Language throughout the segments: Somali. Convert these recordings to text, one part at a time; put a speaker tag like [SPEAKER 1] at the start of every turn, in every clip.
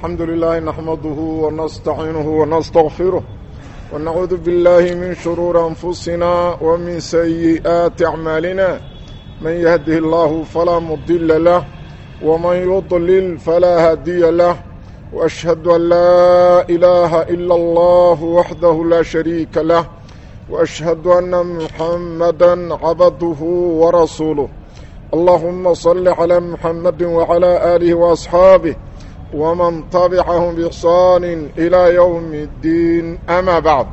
[SPEAKER 1] الحمد لله نحمده ونستعينه ونستغفره ونعوذ بالله من شرور أنفسنا ومن سيئات أعمالنا من يهده الله فلا مضل له ومن يضلل فلا هادي له وأشهد أن لا إله إلا الله وحده لا شريك له وأشهد أن محمدا عبده ورسوله اللهم صل على محمد وعلى آله وأصحابه ومن تبعهم بإحسان إلى يوم الدين أما بعد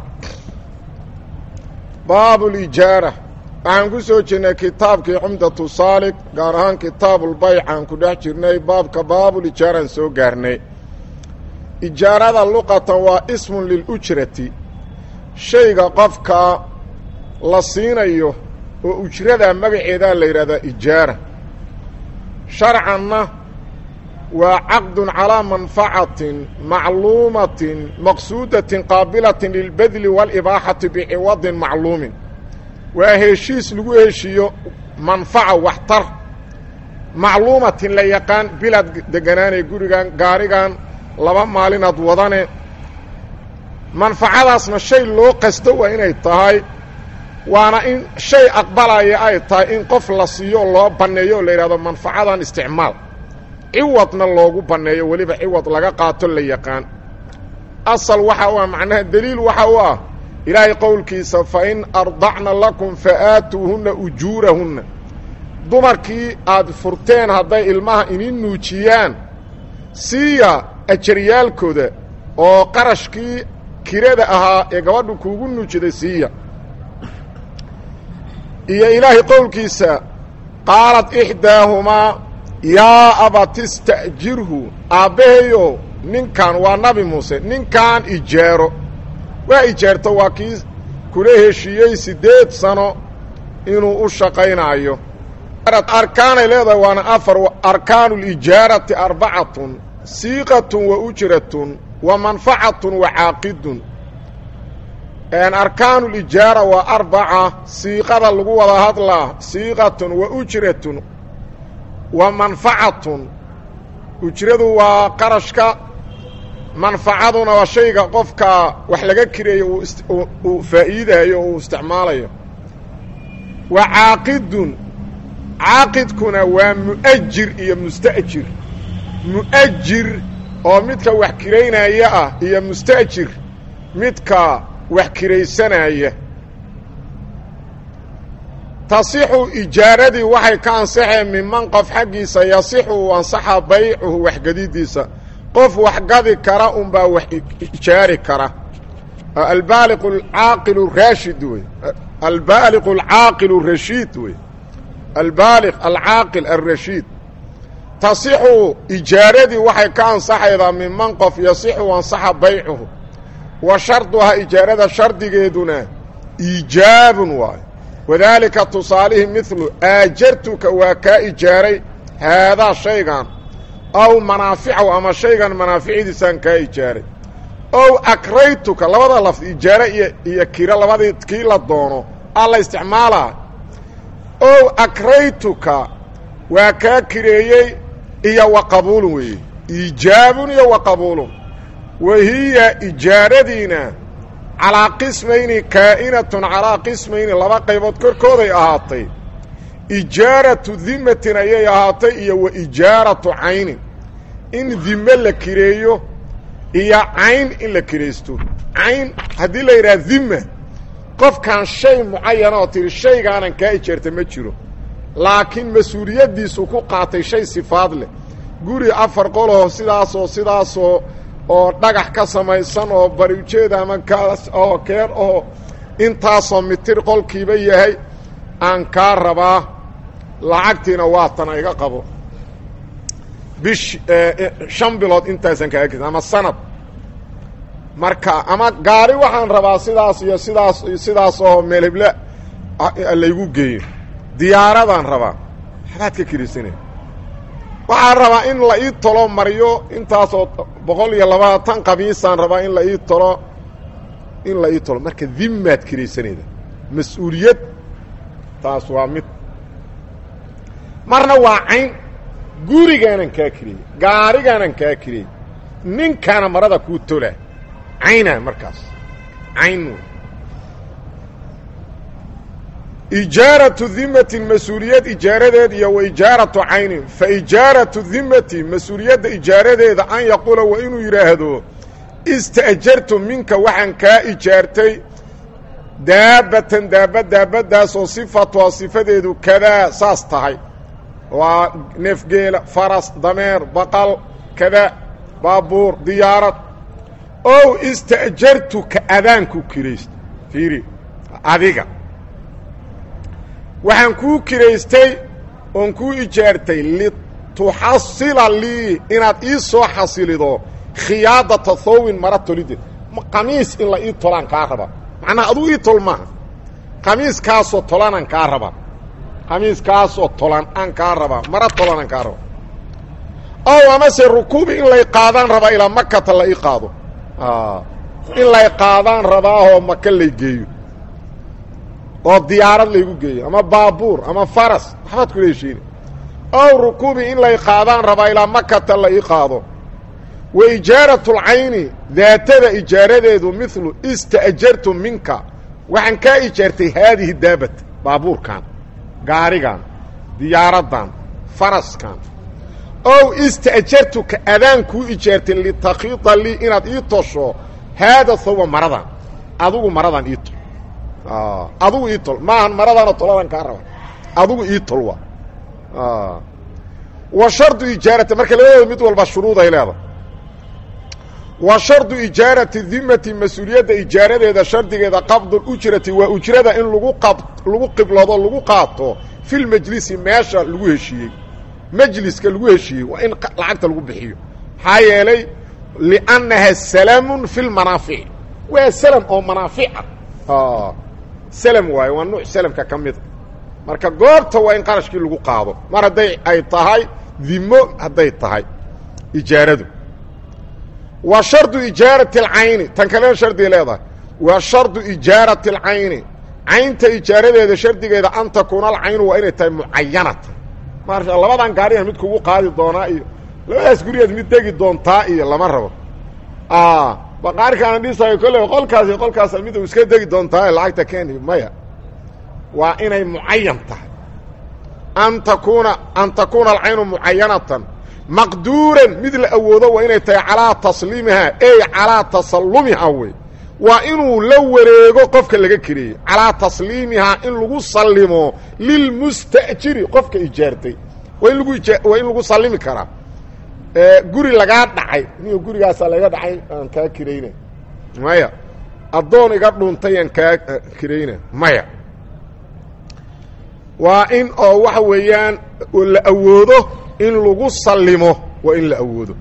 [SPEAKER 1] باب الإجارة waxaan ku soo jirnay kitaabkii cumdatu saalik gaar ahaan kitaabulbayc aan ku dhex jirnay baabka baabulijaaraan soo gaarnay ijaarada luqatan waa ismun lilujrati shayga qofka la siinayo oo ujrada magaceedaa la yidhahdaa ijaara sharcanna waa caqdun calaa manfacatin macluumatin maqsuudatin qaabilatin lilbedli waalibaaxati biciwadin macluumin waa heshiis lagu heshiiyo manfaca waxtar macluumatin la yaqaan bilaad deganaanee gurigan gaarigan laba maalinaad wadane manfacadaasna shay loo qasto waa inay tahay waana in shay aqbalaya ay tahay in qof la siiyo loo banneeyo oo la yidhahdo manfacadan isticmaal ciwadna loogu banneeyo weliba ciwad laga qaato la yaqaan asal waxa u ah macnaha deliil waxa u ah ilaahay qowlkiisa fa in ardacna lakum fa aatuuhunna ujuurahunna dumarkii aad furteen hadday ilmaha inin nuujiyaan siiya ajaryaalkooda oo qarashkii kirada ahaa ee gabadhu kuugu nuujiday siiya iyo ilaahay qowlkiisa qaalat ixdaahumaa yaa abatista'jirhu aabbahayo ninkan waa nabi muuse ninkan ijaaro waa ijaarto waa kii kula heshiiyey siddeed sano inuu u shaqaynaayo arkaanay leedahay waana afar arkaanu lijaarati arbacatun siiqatun wa ujratun wa manfacatun wa caaqidun arkaanu lijaara waa arbaca siiqada lagu wada hadlaa siiqatun wa ujratun wa manfacatun ujradu waa qarashka manfacaduna waa shayga qofka wax laga kireeyo uu faa'iidayo uu isticmaalayo wa caaqidun caaqidkuna waa mu'ajir iyo musta'jir mu'ajir oo midka wax kiraynaya ah iyo musta'jir midka wax kiraysanaya tasixu ijaaradii waxay ka ansaxeen miman qof xaggiisa yasixu uu ansaxa baycuhu waxgadidiisa qof wax gadi kara unbaa wax ijaari kara albaaliq alcaaqilu raashid wey albaaliq alcaaqilu rashiid wey albaaliq alcaaqil alrashiid tasixu ijaaradii waxay ka ansaxaydaa miman qof yasixu ansaxa baycuhu wa sharduhaa ijaarada shardigeeduna iijaabun waayo wadaalika tusaalihii midlu aajartuka waa kaa ijaaray haadaa shaygan aw manaaficahu ama shaygan manaaficidiisaan kaa ijaaray ow akraytuka labada lafd ijaare iyo iyo kiro labadii kii la doono aa la isticmaalaa ow akraytuka waa kaa kireeyey iyo wa qabuulun weeye iijaabun iyo wa qabuulun wa hiya ijaaradiina calaa qismayni kaa'inatun calaa qismayni laba qaybood korkooday ahaatay ijaaratu dimatin ayay ahaatay iyo wa ijaaratu caynin in dime la kireeyo iyo cayn in la kiraysto cayn haddii la yidhaha dima qofkan shay mucayana oo tihi shaygaanan kaa ijaarta ma jiro laakiin mas-uuliyaddiisu ku qaatay shay sifaad leh guri afar qoloo sidaasoo sidaasoo oo dhagax ka samaysan oo bari ujeeda ama kaas oo keer oo intaasoo mitir qolkiiba yahay aan kaa rabaa lacagtiina waa tana iga qabo bish shan bilood intaasan kaaga kisa ama sanad marka ama gaari waxaan rabaa sidaas iyo sidaas iyo sidaas oo meel heble laygu geeyo diyaaradaan rabaa waxbaad ka kirisanaya waxaan rabaa in la ii tolo mariyo intaasoo boqol iyo labaatan qamiisaan rabaa in la ii tolo in la ii tolo marka dimaad kiraysanayda mas-uuliyad taas waa mid marna waa cayn gurigaanan kaa kiriyey gaarigaanan kaa kiriyey ninkaana marada kuu tola cayna markaas cayn ijaaratu dimatin mas-uuliyad ijaaradeed iyo wa ijaaratu caynin fa ijaaratu dimati mas-uuliyadda ijaaradeeda an yaquula waa inuu yidhaahdo ista'jartu minka waxaan kaa ijaartay daabatan daaba daabadaasoo sifatuha sifadeedu kadaa saas tahay waa neefgeela faras dameer baqal kada baabuur diyaarad ow ista'jartuka adaanku kiraysta fiiri adiga waxaan kuu kiraystay oon kuu ijaartay lituxasila lii inaad ii soo xasilido khiyaadata thawbin mara tolideed qamiis in la ii tolaan kaa raba macnaha aduu ii tol maaha qamiiskaasoo tolanaan kaa raba qamiiskaasoo tolan aan kaa rabaa mara tolanaan kaa raba ow amase rukuubi in lay qaadaan rabaa ilaa makata la ii qaado in lay qaadaan rabaahoo maka lay geeyo oo diyaarad laygu geeyo ama baabuur ama faras waxbaad kula heshiina ow rukuubi in lay qaadaan rabaa ilaa makata la ii qaado wa ijaaratu lcayni daatada ijaaradeedu milu ista'jartu minka waxaan kaa ijaartay haadihi daabat baabuurkan gaarigan diyaaraddan faraskan ow ista'jartuka adaan kuu ijaartay litakhiida lii inaad ii tosho haada thawba maradan adugu maradan ii tol adugu ii tol maahan maradaana toladan kaa raba adugu ii tol waa wa shardu ijaarati marka labadooda mid walba shuruuday leedahay wa shardu ijaarati dimati mas-uuliyadda ijaaradeeda shardigeeda qabdul ujrati waa ujrada in lagu qab lagu qiblado lagu qaato fil majlisi meesha lagu heshiiyey majliska lagu heshiiyey waa in lacagta lagu bixiyo maxaa yeelay liannaha salamun fi lmanaafici waa salam oo manaafica salam waayo waa nuuc salamka ka mida marka goobta waa in qarashkii lagu qaado mar hadday ay tahay dimo hadday tahay ijaaradu wa shardu ijaarati alcayni tan kalena shardiga leedahay wa shardu ijaarati alcayni caynta ijaaradeeda shardigeeda an takuuna alcaynu waa inay tahay mucayanatan maarasha labadan gaariyan mid kugu qaadi doonaa iyo labadaas gurigeed mid degi doontaa iyo lama rabo baqaarikaana dhisayo kolley qolkaasi qolkaasa mid u iska degi doontaa lacagta keeni maya waa inay mucayan tahay an takuuna an takuuna alcaynu mucayanatan maqduuran mid la awoodo waa inay tahay calaa tasliimihaa ey calaa tasallumihaa wey waa inuu la wareego qofka laga kireeyey calaa tasliimihaa in lagu sallimo lilmusta'jiri qofka ijaartay waa in lagu waa in lagu sallimi karaa guri lagaa dhacay niyo gurigaasaa laga dhacay aan kaa kirayna maya addoon iga dhuuntay aan kaa kirayna maya waa in oo waxa weeyaan la awoodo in lagu sallimo waa in la awoodo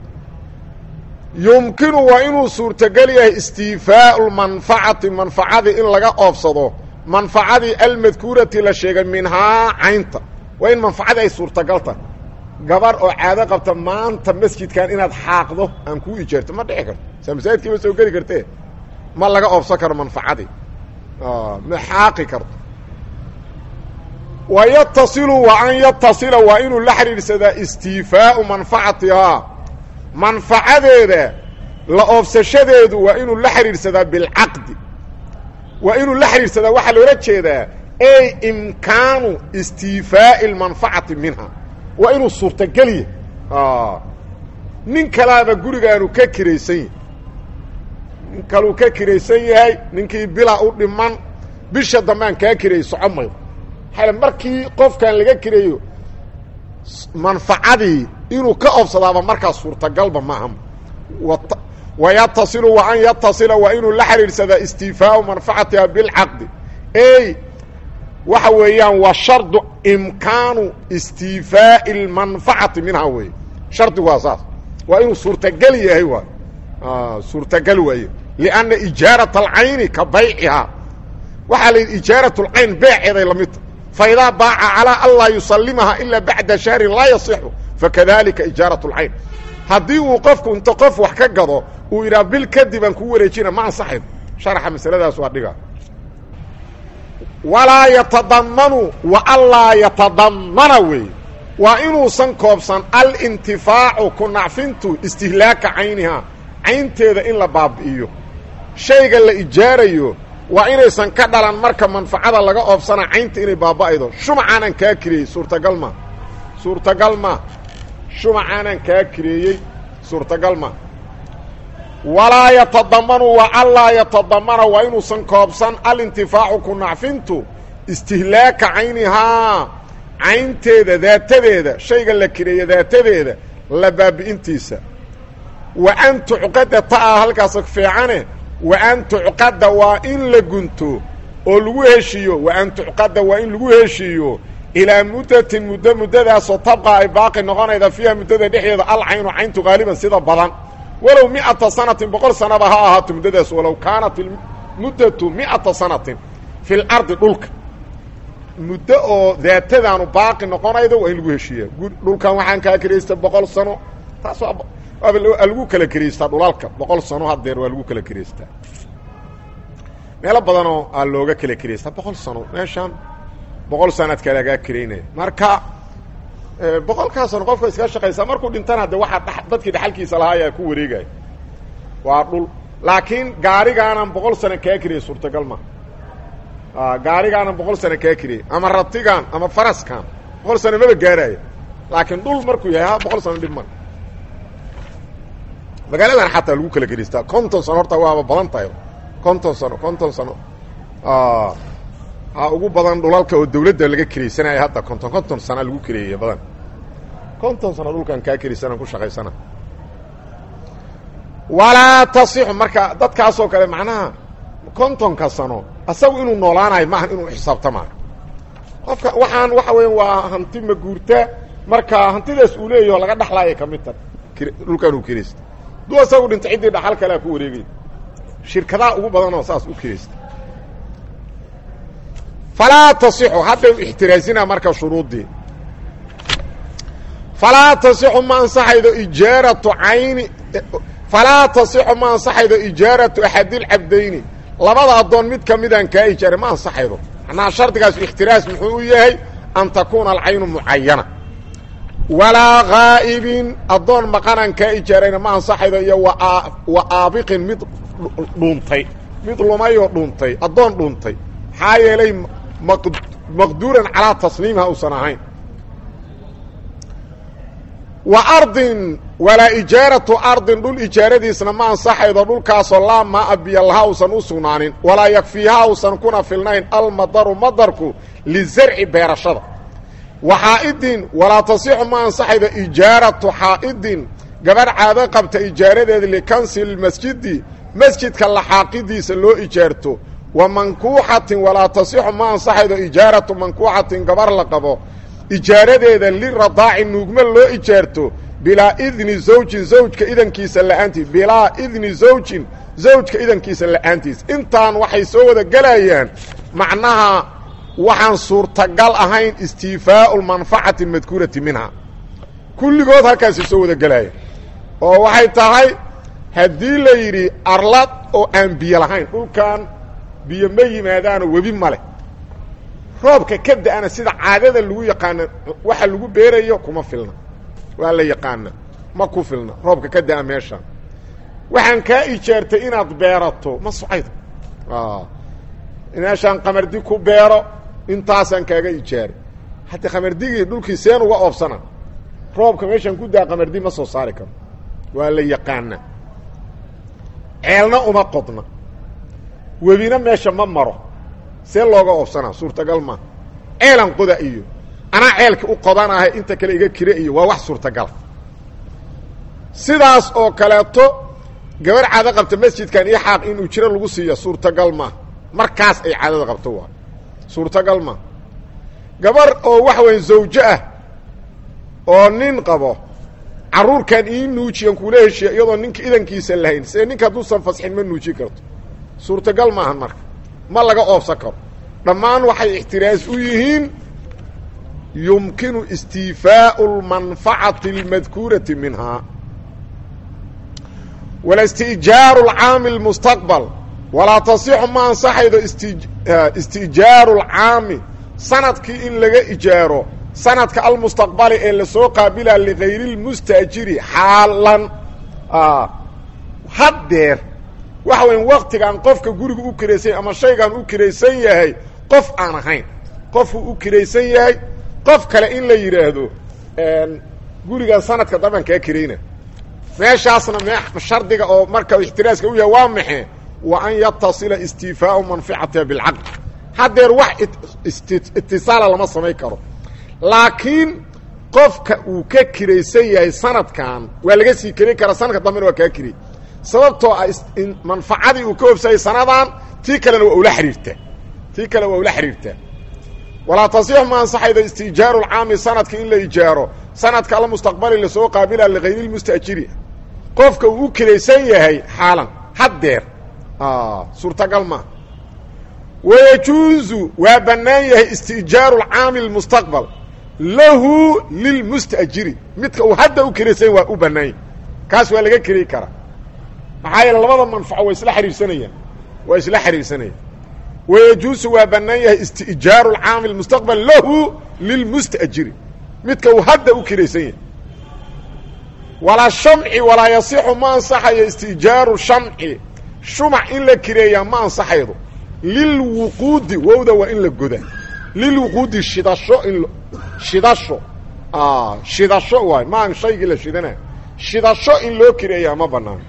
[SPEAKER 1] yumkinu waa inuu suurtogel yahay istiifaau manfacati manfacadii in laga oofsado manfacadii almadkuurati la sheegay minhaa caynta waa in manfacadii ay suurtagal tahay gabar oo caado qabta maanta masjidkan inaad xaaqdo aan kuu ijaarto ma dhici karto saa masaajidkii ma soo geli kartee ma laga oofsan karo manfacadii ma xaaqi karto wa yatasilu wa an yatasila waa inuu la xidhiidhsadaa istiifaau manfacatihaa manfacadeeda la oofsashadeedu waa inuu la xidhiidhsadaa bilcaqdi waa inuu la xidhiidhsadaa waxaa loola jeedaa ey imkaanu istiifaa'i اlmanfacati minha waa inuu suurtageliya nin kalaaba gurigaanu ka kiraysan yahay nin kaluu ka kiraysan yahay ninkii bilaa u dhiman bisha dambaan kaa kirayay soco maydo maxaa markii qofkan laga kireeyo manfacadii inuu ka oofsadaaba markaas suurtagalba maaha wayatasilu wa an yatasila waa inuu la xidhiidhsadaa istiifaau manfacatiha bilcaqdi ey waxa weeyaan waa shardu imkaanu istiifaa'i اlmanfacati minhaa weeye shardigu waa saas waa inuu suurtagel yahay waay suurtagal waaye lianna ijaaraة alcayni ka baycihaa waxaa la yidhi ijaaraة اlcayn beeceeday la midta faidaa baaca calىa an laa yusalimaha ilaa bacda shahrin laa yasixu fakadalika ijaaraة اlcayn haddii uu qofku inta qof wax ka gado uu yidhaha bil kadib aan kuu wareejina ma ansaxayn sharxa masaladaas waa dhiga walaa yatadamanu wa anlaa yatadamana weeye waa inuusan koobsan alintifaacu ku nacfintu istihlaaka caynihaa caynteeda in la baabi'iyo shayga la ijaarayo waa inaysan ka dhalan marka manfacada laga oobsana caynta inay baaba'aydo shumacaanan kaa kireeyey suurtagal ma suurtagal ma shumacaanan kaa kireeyey suurtagal ma walaa yatadamanu wa allaa yatadamana waa inuusan koobsan alintifaacu ku nacfintu istihlaaka caynihaa caynteeda daatadeeda shayga la kireeya daatadeeda la baabi'intiisa wa an tucqada ta'aa halkaas fiicane wa an tucqada waa in la gunto oo lagu heshiiyo wa an tucqada waa in lagu heshiiyo ilaa muddatin muddo muddadaasoo tabqa ay baaqi noqonayda fiiha muddada dhexdeeda alcaynu cayntu haaliban sida badan walow miata sanatin boqol sanaba ha ahaato muddadaas walow kaanat muddatu miata sanatin fi lardi dhulka muddo oo daatadaanu baaqi noqonaydo waa in lagu heshiiya dhulkan waxaan kaa keraystay boqol sano taas waaba lagu kala keraystaa dhulalka boqol sano hadeer waa lagu kala keraystaa meelo badanoo aa looga kala keraystaa boqol sano meeshaan boqol sanaad kalagaa keraynaya marka boqolkaa sano qofka iska shaqaysaa markuu dhintana de waxaa dadkii dhaxalkiisa lahaa ayaa ku wareegaya waa dhul laakiin gaarigaanan boqol sano kaa keriyay suurtagal ma gaarigaanan boqol sano kaa keriyay ama ratigan ama faraskan boqol sano maba gaaraayo laakiin dhul markuu yahay ha boqol sano dhib mar magaaladan xataa lagu kala keraystaa konton sano horta waaba badan tahay konton sano konton sano ha ugu badan dhulalka oo dawladda laga keraysanaya hadda konton konton sana lagu kereeyey badan konton sano dhulkan kaa keraysanaan ku shaqaysana walaa tasixu marka dadkaasoo kale macnaha kontonka sano asagu inuu noolaanayo maahan inuu xisaabtamaa qofka waxaan waxa weya waa hanti maguurta marka hantidaas uu leeyaho laga dhaxlaaya ka mid ta dhulkan uu keraysta duu asagu dhinta ciddii dhaxal kalea ku wareegay shirkadaha ugu badanoo saas u keraysta falaa tasixu hadday ixtiraasina marka shuruuddii falaa tasixu ma ansaxaydo ijaaratu cayni falaa tasixu ma ansaxaydo ijaaratu axadilcabdayni labada addoon mid ka midaan kaa ijaaray ma ansaxaydo macnaha shardigaas ixtiraas muxuu u yahay an takuuna alcaynu mucayana walaa haa'ibin addoon maqanaan kaa ijaarayna ma ansaxaydo iyo wa aabiqin mid dhuuntay mid lumayoo dhuuntay addoon dhuuntay maxaa yeelay maqduuran calaa tasliimiha uusan ahayn wa ardin walaa ijaaratu ardin dhul ijaaradiisna ma ansaxaydo dhulkaasoo laa maa biyo laha uusan u sugnaanin walaa yakfiiha uusan kuna filnayn almadaru madarku lizarci beerashada wa xaa'idin walaa tasixu ma ansaxaydo ijaaratu xaa'idin gabadh caado qabta ijaaradeeda likansi lmasjidi masjidka laxaaqidiisa loo ijaarto wa mankuuxatin walaa tasixu ma ansaxaydo ijaaratu mankuuxatin gabar la qabo ijaaradeeda liradaaci nuugma loo ijaarto bilaa idni zawjin zawjka idankiisa la'aantiis bilaa idni zawjin zawjka idankiisa la'aantiis intaan waxay soo wada gelayaan macnaha waxaan suurtagal ahayn istiifaau lmanfacati almadkuurati minha kulligood halkaasi soo wada gelaya oo waxay tahay haddii la yidhi arlad oo aan biyo lahayn dhulkan biyo ma yimaadaano webi ma leh roobka ka da-ana sida caadada lagu yaqaana waxa lagu beerayo kuma filna waa la yaqaana ma ku filna roobka ka da-a meesha waxaan kaa ijaartay inaad beerato ma socaydo meeshaan qamardi ku beero intaasaan kaaga ijaaray hadda qamardigii dhulkii seen uga oobsana roobka meeshaan ku daa qamardi ma soo saari karo waa la yaqaana ceelna uma qodna webina meesha ma maro see looga oobsanaa suurtagal maa ceelan qoda iyo anaa ceelka u qodanahay inta kale iga kire iyo waa wax suurtagal sidaas oo kaleeto gabar caado qabta masjidkan iyo xaaq in ujro lagu siiya suurtagal maa markaas ay caadada qabto waa suurtagal maa gabar oo waxa weya zawjo ah oo nin qabo carruurkan ii nuujiyan kuula heshiya iyadoo ninka idankiisa lahayn see ninka hadduusan fasxin ma nuujin karto suurtagal maahan marka ma laga oobsan karo dhammaan waxay ixtiraas u yihiin yumkinu istiifaau اlmanfacati اlmadkuurati minhaa wala istijaaru اlcaami اlmustaqbal walaa tasixu ma ansaxaydo isti istijaaru اlcaami sanadkii in laga ijaaro sanadka almustaqbali ee lasoo qaabila ligayri lmustaajiri xaalan haddeer waxa weya waktigan qofka guriga u kiraysan ama shaygan u kiraysan yahay qof aan ahayn qofuu u kiraysan yahay qof kale in la yidhaahdo gurigan sanadka daban kaa kirayna meeshaasna me shardiga oo marka ixtiraaska u yahay waa maxe wa an yatasila istiifaau manficatiha bilcaql haddeer wax itisaala lama samayn karo laakiin qofka uu ka kiraysan yahay sanadkan waa laga sii kelin karaa sanadka dambena waa kaa kiray sababtoo ah manfacadii uu ka hobsayay sanadan tii kalena waa ula xiriirtaa tii kale waa ula xiriirtaa walaa tasix ma ansaxaydo istijaaru lcaami sanadka in la ijaaro sanadka almustaqbali lasoo qaabila ligayri lmustaajiri qofka uu u kiraysan yahay xaalan haddeer suurtagal maa wayajuuzu waa bannaan yahay istijaaru lcaami lmustaqbal lahu lilmustaajiri midka uu hadda u kiraysan yahy waa u bannaan yahy kaas waa laga keri karaa maxaa yeele labada manfaco waa isla xiriirsanayaan waa isla xiriirsanayaan wayajuusu waa bannaan yahay istijaaru lcaami lmustaqbal lahu lilmustaajiri midka uu hadda u kiraysan yahay walaa shamci walaa yasixu ma ansaxayo istijaaru shamci shumac in la kireeyaa ma ansaxaydo lilwuquudi wowda waa in la godaa lilwuquudi shidasho in shidasho shidasho waay maan shaygii la shidana shidasho in loo kireeyaa ma banaano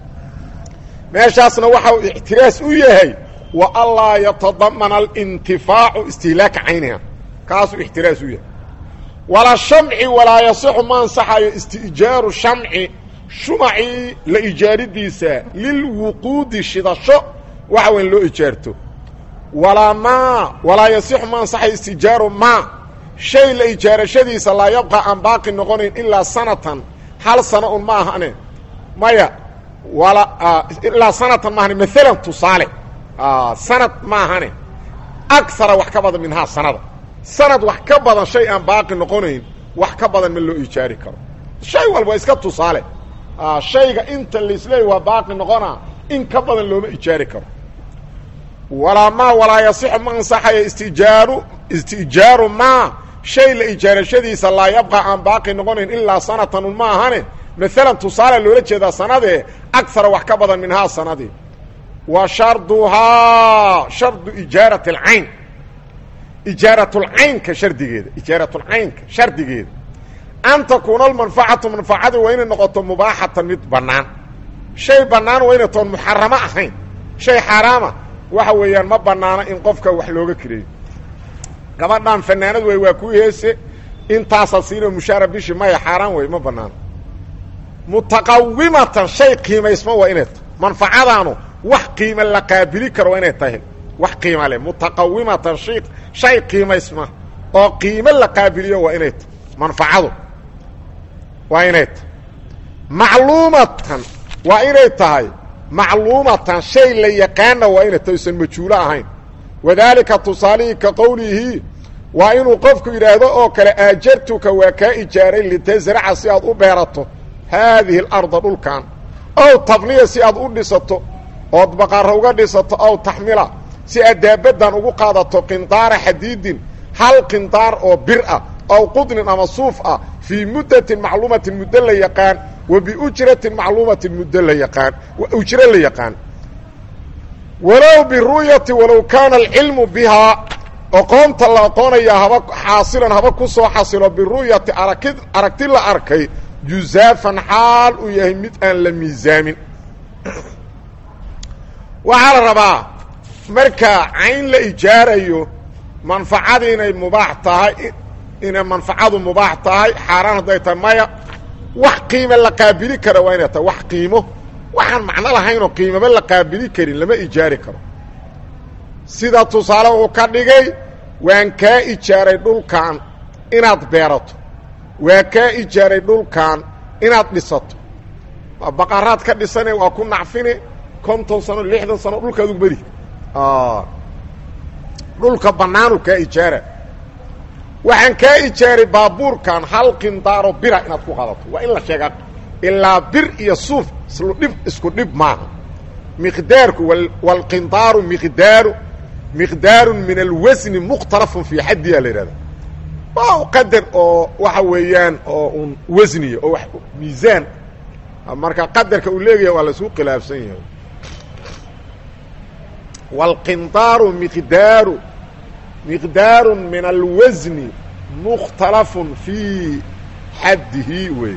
[SPEAKER 1] meeshaasna waxa uu ictiraas u yahay wa anlaa yatadamana alintifaacu istihlaaka cayniha kaasuu ixtiraas u yahay walaa shamci walaa yasixu ma ansaxayo istijaaru shamci shumacii la ijaaridiisa lilwuquudi shidasho waxa weyn loo ijaarto walaa maa walaa yasixu ma ansaxayo istijaaru maa shay la ijaarashadiisa laa yabqa aan baaqi noqonayn ilaa sanatan hal sano un ma ahane maya wala ilaa sanatan maahane maalan tusaale sanad ma ahane agara wax ka badan minhaa sanada sanad wax ka badan shay aan baaqi noqonayn wax ka badan ma loo ijaari karo shay walba iska tusaale shayga inta laisleey waa baaqi noqona in ka badan looma ijaari karo walaa maa walaa yasixu ma ansaxayo istijaaru istijaaru maa shay la ijaarashadiisa laa yabqa aan baaqi noqonayn ilaa sanatan un ma ahane maalan tusaale loola jeedaa sanadee agara wax ka badan minhaa sanadii wa sharduhaa shardu ijaarat alcayn ijaaratulcaynka shardigeeda ijaaratulcaynka shardigeeda an takuuna almanfacatu manfacadu waa inay noqoto mubaaxatan mid bannaan shay bannaan waa inay toon muxaramo ahayn shay xaaraama waxa weeyaan ma bannaano in qofka wax looga kireeyo gabadhan fanaanad wey waa ku heese intaasaa siinoo mushaara bishi maya xaaraan wey ma bannaano mutaqawimatan shay qiimaysma waa inay tahay manfacadaanu wax qiima la qaabili karo waa inay tahay wax qiima leh mutaqawimatan shay shay qiimaysma oo qiimo la qaabiliyo waa inay tahay manfacadu waa inay tahay macluumatan waa inay tahay macluumatan shay la yaqaana waa inay tahay usan majhuulo ahayn wadaalika tusaalihii ka qowlihi waa inuu qofku yidhaahdo oo kale aajartuka waa kaa ijaaray litasraca si aad u beerato haadihi alarda dhulkan ow tabniya si aad u dhisato ood baqaaro uga dhisato ow taxmila si aad daabaddan ugu qaadato qindaara xadiidin hal qindaar oo bir ah ow qudnin ama suuf ah fii muddatin macluumatin muddo la yaqaan wa biujratin macluumatin muddo la yaqaan ujro la yaqaan walow biru'yati walow kaana alcilmu bihaa oqoonta la aqoonayaa haba xaasilan haba ku soo xasilo biru'yati araki aragti la arkay juzaafan xaal uu yahay mid aan la miisaamin waxaa la rabaa marka cayn la ijaarayo manfacada inay mubaax tahay inay manfacadu mubaax tahay xaaraan hadday tahay maya wax qiime la qaabili kara waa inay tahay wax qiimo waxaan macno lahaynoo qiimaba la qaabili karin lama ijaari karo sida tusaale uu ka dhigay waan kaa ijaaray dhulkan inaad beerato waa kaa ijaaray dhulkan inaad dhisato baqaraad ka dhisane waa ku nacfine konton sano lixdan sano dhulkaadu beri dhulka bannaanu kaa ijaara waxaan kaa ijaaray baabuurkan hal qindaaro bira inaad ku qaadato waa in la sheegaa ilaa bir iyo suuf islu dhib isku dhib maaha miqdaarku waalqindaaru miqdaaru miqdaarun min alwasni mukhtalafun fii xaddiyaa la yidhahda waa qadar oo waxa weeyaan oo un wasniya oo wax miisaan marka qadarka uu leegaya waa la isku khilaafsan yahay wاlqindaaru miqdaaru miqdaaru min alwasni mukhtalafun fii xaddihi wey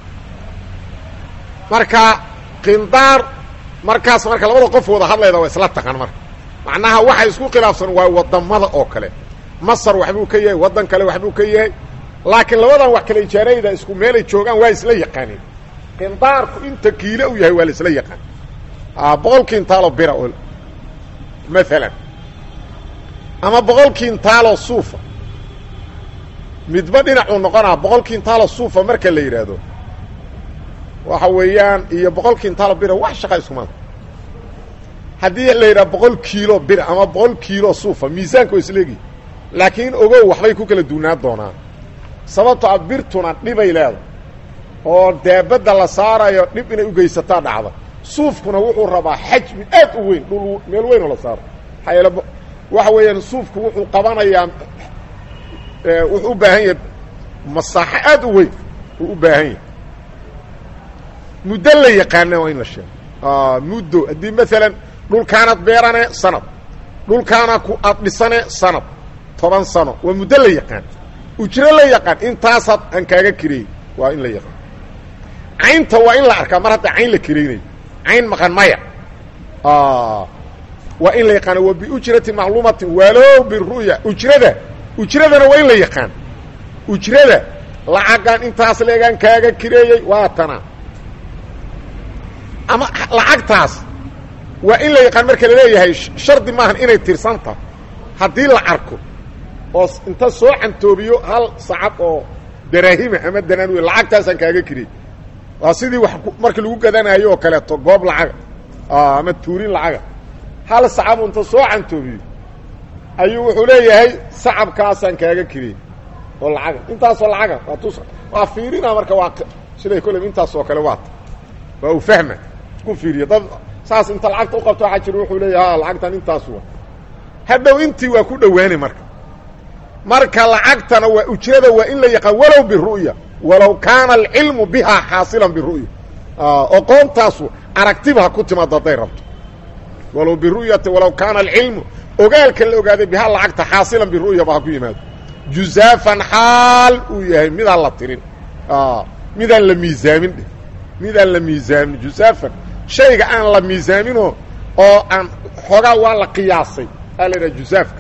[SPEAKER 1] marka qindaar markaas marka labada qof wada hadlayda waa isla taqan marka macnaha waxa isku khilaafsan waa wadamada oo kale masar waxbuu ka yahay waddan kale waxbuu ka yahay laakiin labadan wax kale ijaarayda isku meelay joogaan waa isla yaqaaneen qindaarku inta kiile u yahay waa la isla yaqaan boqol kintaalo bira oo maalan ama boqol kintaalo suufa midba dhinacuu noqonaa boqol kintaalo suufa marka la yidhaahdo waxa weeyaan iyo boqol kintaalo bira wax shaqa iskumada haddii la yidhaha boqol kiilo bira ama boqol kiilo suufa miisaanka waa isleegi laakiin ogow waxbay ku kala duunaa doonaan sababto a birtuna dhibay leedahay oo daabadda la saarayo dhib inay ugeysataa dhacda suufkuna wuxuu rabaa xajmi aad u weyn dhul meel weyn oo la saaro maxaa yeele waxa weeyaan suufku wuxuu qabanayaa wuxuu u baahan yahay masaaxo aad u weyn uu u baahan yahay muddo la yaqaana waa in la sheego muddo haddii maalan dhulkaanaad beerane sanad dhulkaana ku aad dhisane sanad toban sano waa muddo la yaqaan ujro la yaqaan intaasaad aan kaaga kireey waa in la yaqaan caynta waa in la arkaa mar hadda cayn la kiraynayo cayn maqan maya waa in la yaqaana wa biujrati macluumatin walow biru'ya ujrada ujradana waa in la yaqaan ujrada lacagaan intaas leegaan kaaga kireeyey waa tana ama lacagtaas waa in la yaqaan marka laleeyahay shardi maahan inay tirsanta haddii la arko oo inta soo cantoobiyo hal sacad oo daraahima ama danaan wey lacagtaasaan kaaga kirey waa sidii wax markii lagu gadanayo oo kaleeto goob lacaga ama tuurin lacaga hal sacabu inta soo cantoobiyo ayuu wuxuu leeyahay sacabkaasaan kaaga kirey oo lacaga intaasoo lacaga waa tus waa fiirina marka waa siday kolley intaasoo kale waata waa uu fahma isku fiiriya dad saas inta lacagta uqabto waxaa jira wuxuu leeyahay ha lacagtan intaas wa hadhow intii waa ku dhowaani marka marka lacagtana waa ujrada waa in la yaqaan walow biru'ya walow kaana alcilmu bihaa xaasilan biru'ya oqoontaasu aragtiba ha ku timaado hadday rabto walow biru'yati walow kaana alcilmu ogaalka la ogaaday bihaa lacagta xaasilan biru'yaba ha ku yimaado juzaafan xaal uu yahay midaan la tirin midaan la miisaamin dheh midaan la miisaamin juzaafan shayga aan la miisaaminoo oo aan xoogaa waa la qiyaasay aa la idhaha juzaafka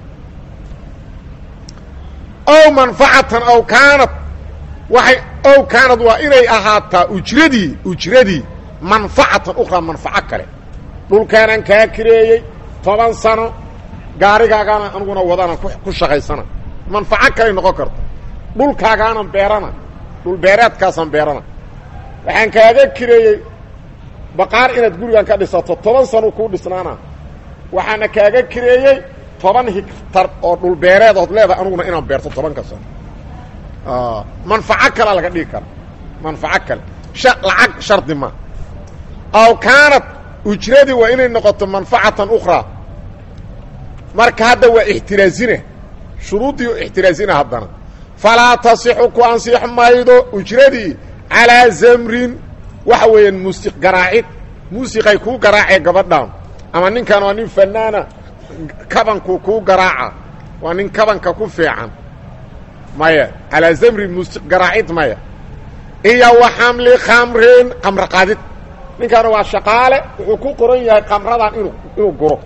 [SPEAKER 1] ow manfacatan ow kaanad waxay ow kaanad waa inay ahaataa ujradii ujradii manfacatan ukhraa manfaco kale dhulkaanaan kaa kireeyey toban sano gaarigaagaana aniguna wadana ku shaqaysana manfaco kaley noqon karta dhulkaagaanan beerana dhul beereedkaasaan beerana waxaan kaaga kireeyey baqaar inaad gurigan ka dhisato toban sano kuu dhisnaana waxaana kaaga kireeyey toban higtar oo dhulbeereed ood leedahay aniguna inaan beerto tobanka sano manfaco kalea laga dhigi kara manfaco kale lacag shardi ma aw kaanad ujradii waa inay noqoto manfacatan ukhraa marka hadda waa ixtiraazina shuruuddii ixtiraazina haddana falaa tasixu ku ansix maydo ujradii calaa zamrin waxa weeyaan muusiq garaacid muusiqay kuu garaacee gabadhaan ama ninkan waa nin fanaana kabanku kuu garaaca waa nin kabanka ku fiican maya calaa zamrin muusiq garaacid maya iyo wa xamli khamrin kamro qaadid ninkaana waa shaqaale wuxuu ku qoran yahay kamradan inu inuu guro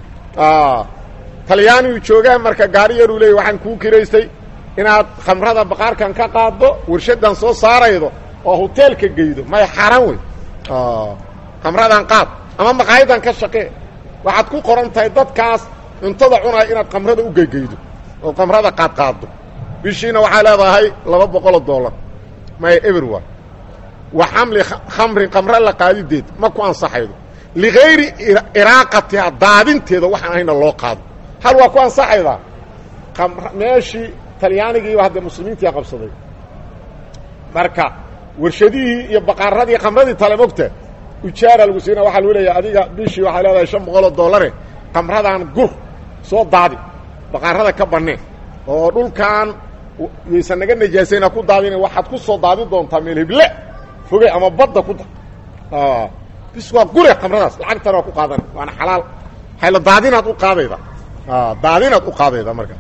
[SPEAKER 1] talyaanigu joogaan marka gaari yaruu leeyay waxaan kuu kiraystay inaad khamrada baqaarkan ka qaaddo warshadan soo saaraydo oo hoteelka geydo maya xaaraan wey khamradan qaad ama maqaayadan ka shaqee waxaad ku qoran tahay dadkaas cuntada cunaya inaad khamrada u geygeydo oo khamrada qaadqaaddo bishiina waxaa leedahay laba boqoloo dollar maya everwa wa xamli khamrin khamre la qaadideed ma ku ansaxaydo ligayri iraaqatiha daadinteeda waxaan ahayna loo qaado hal waa ku ansaxaydaa meeshii talyaanigiiba hadda muslimiintia qabsaday marka warshadihii iyo baqaaradii khamradii tale mogta ujaara lagu siina waxaa lagu leeyahay adiga bishii waxaa leedahay shan boqoloo dollare khamradan gur soo daadi baqaarada ka banneen oo dhulkan yaysan naga najaasayna ku daadina waxaad ku soo daadi doontaa meel heble fogey ama badda ku da bis waa gure khamradaas lacagtana waa ku qaadana waana xalaal hayla daadinaad u qaadayda daadinaad u qaadayda marka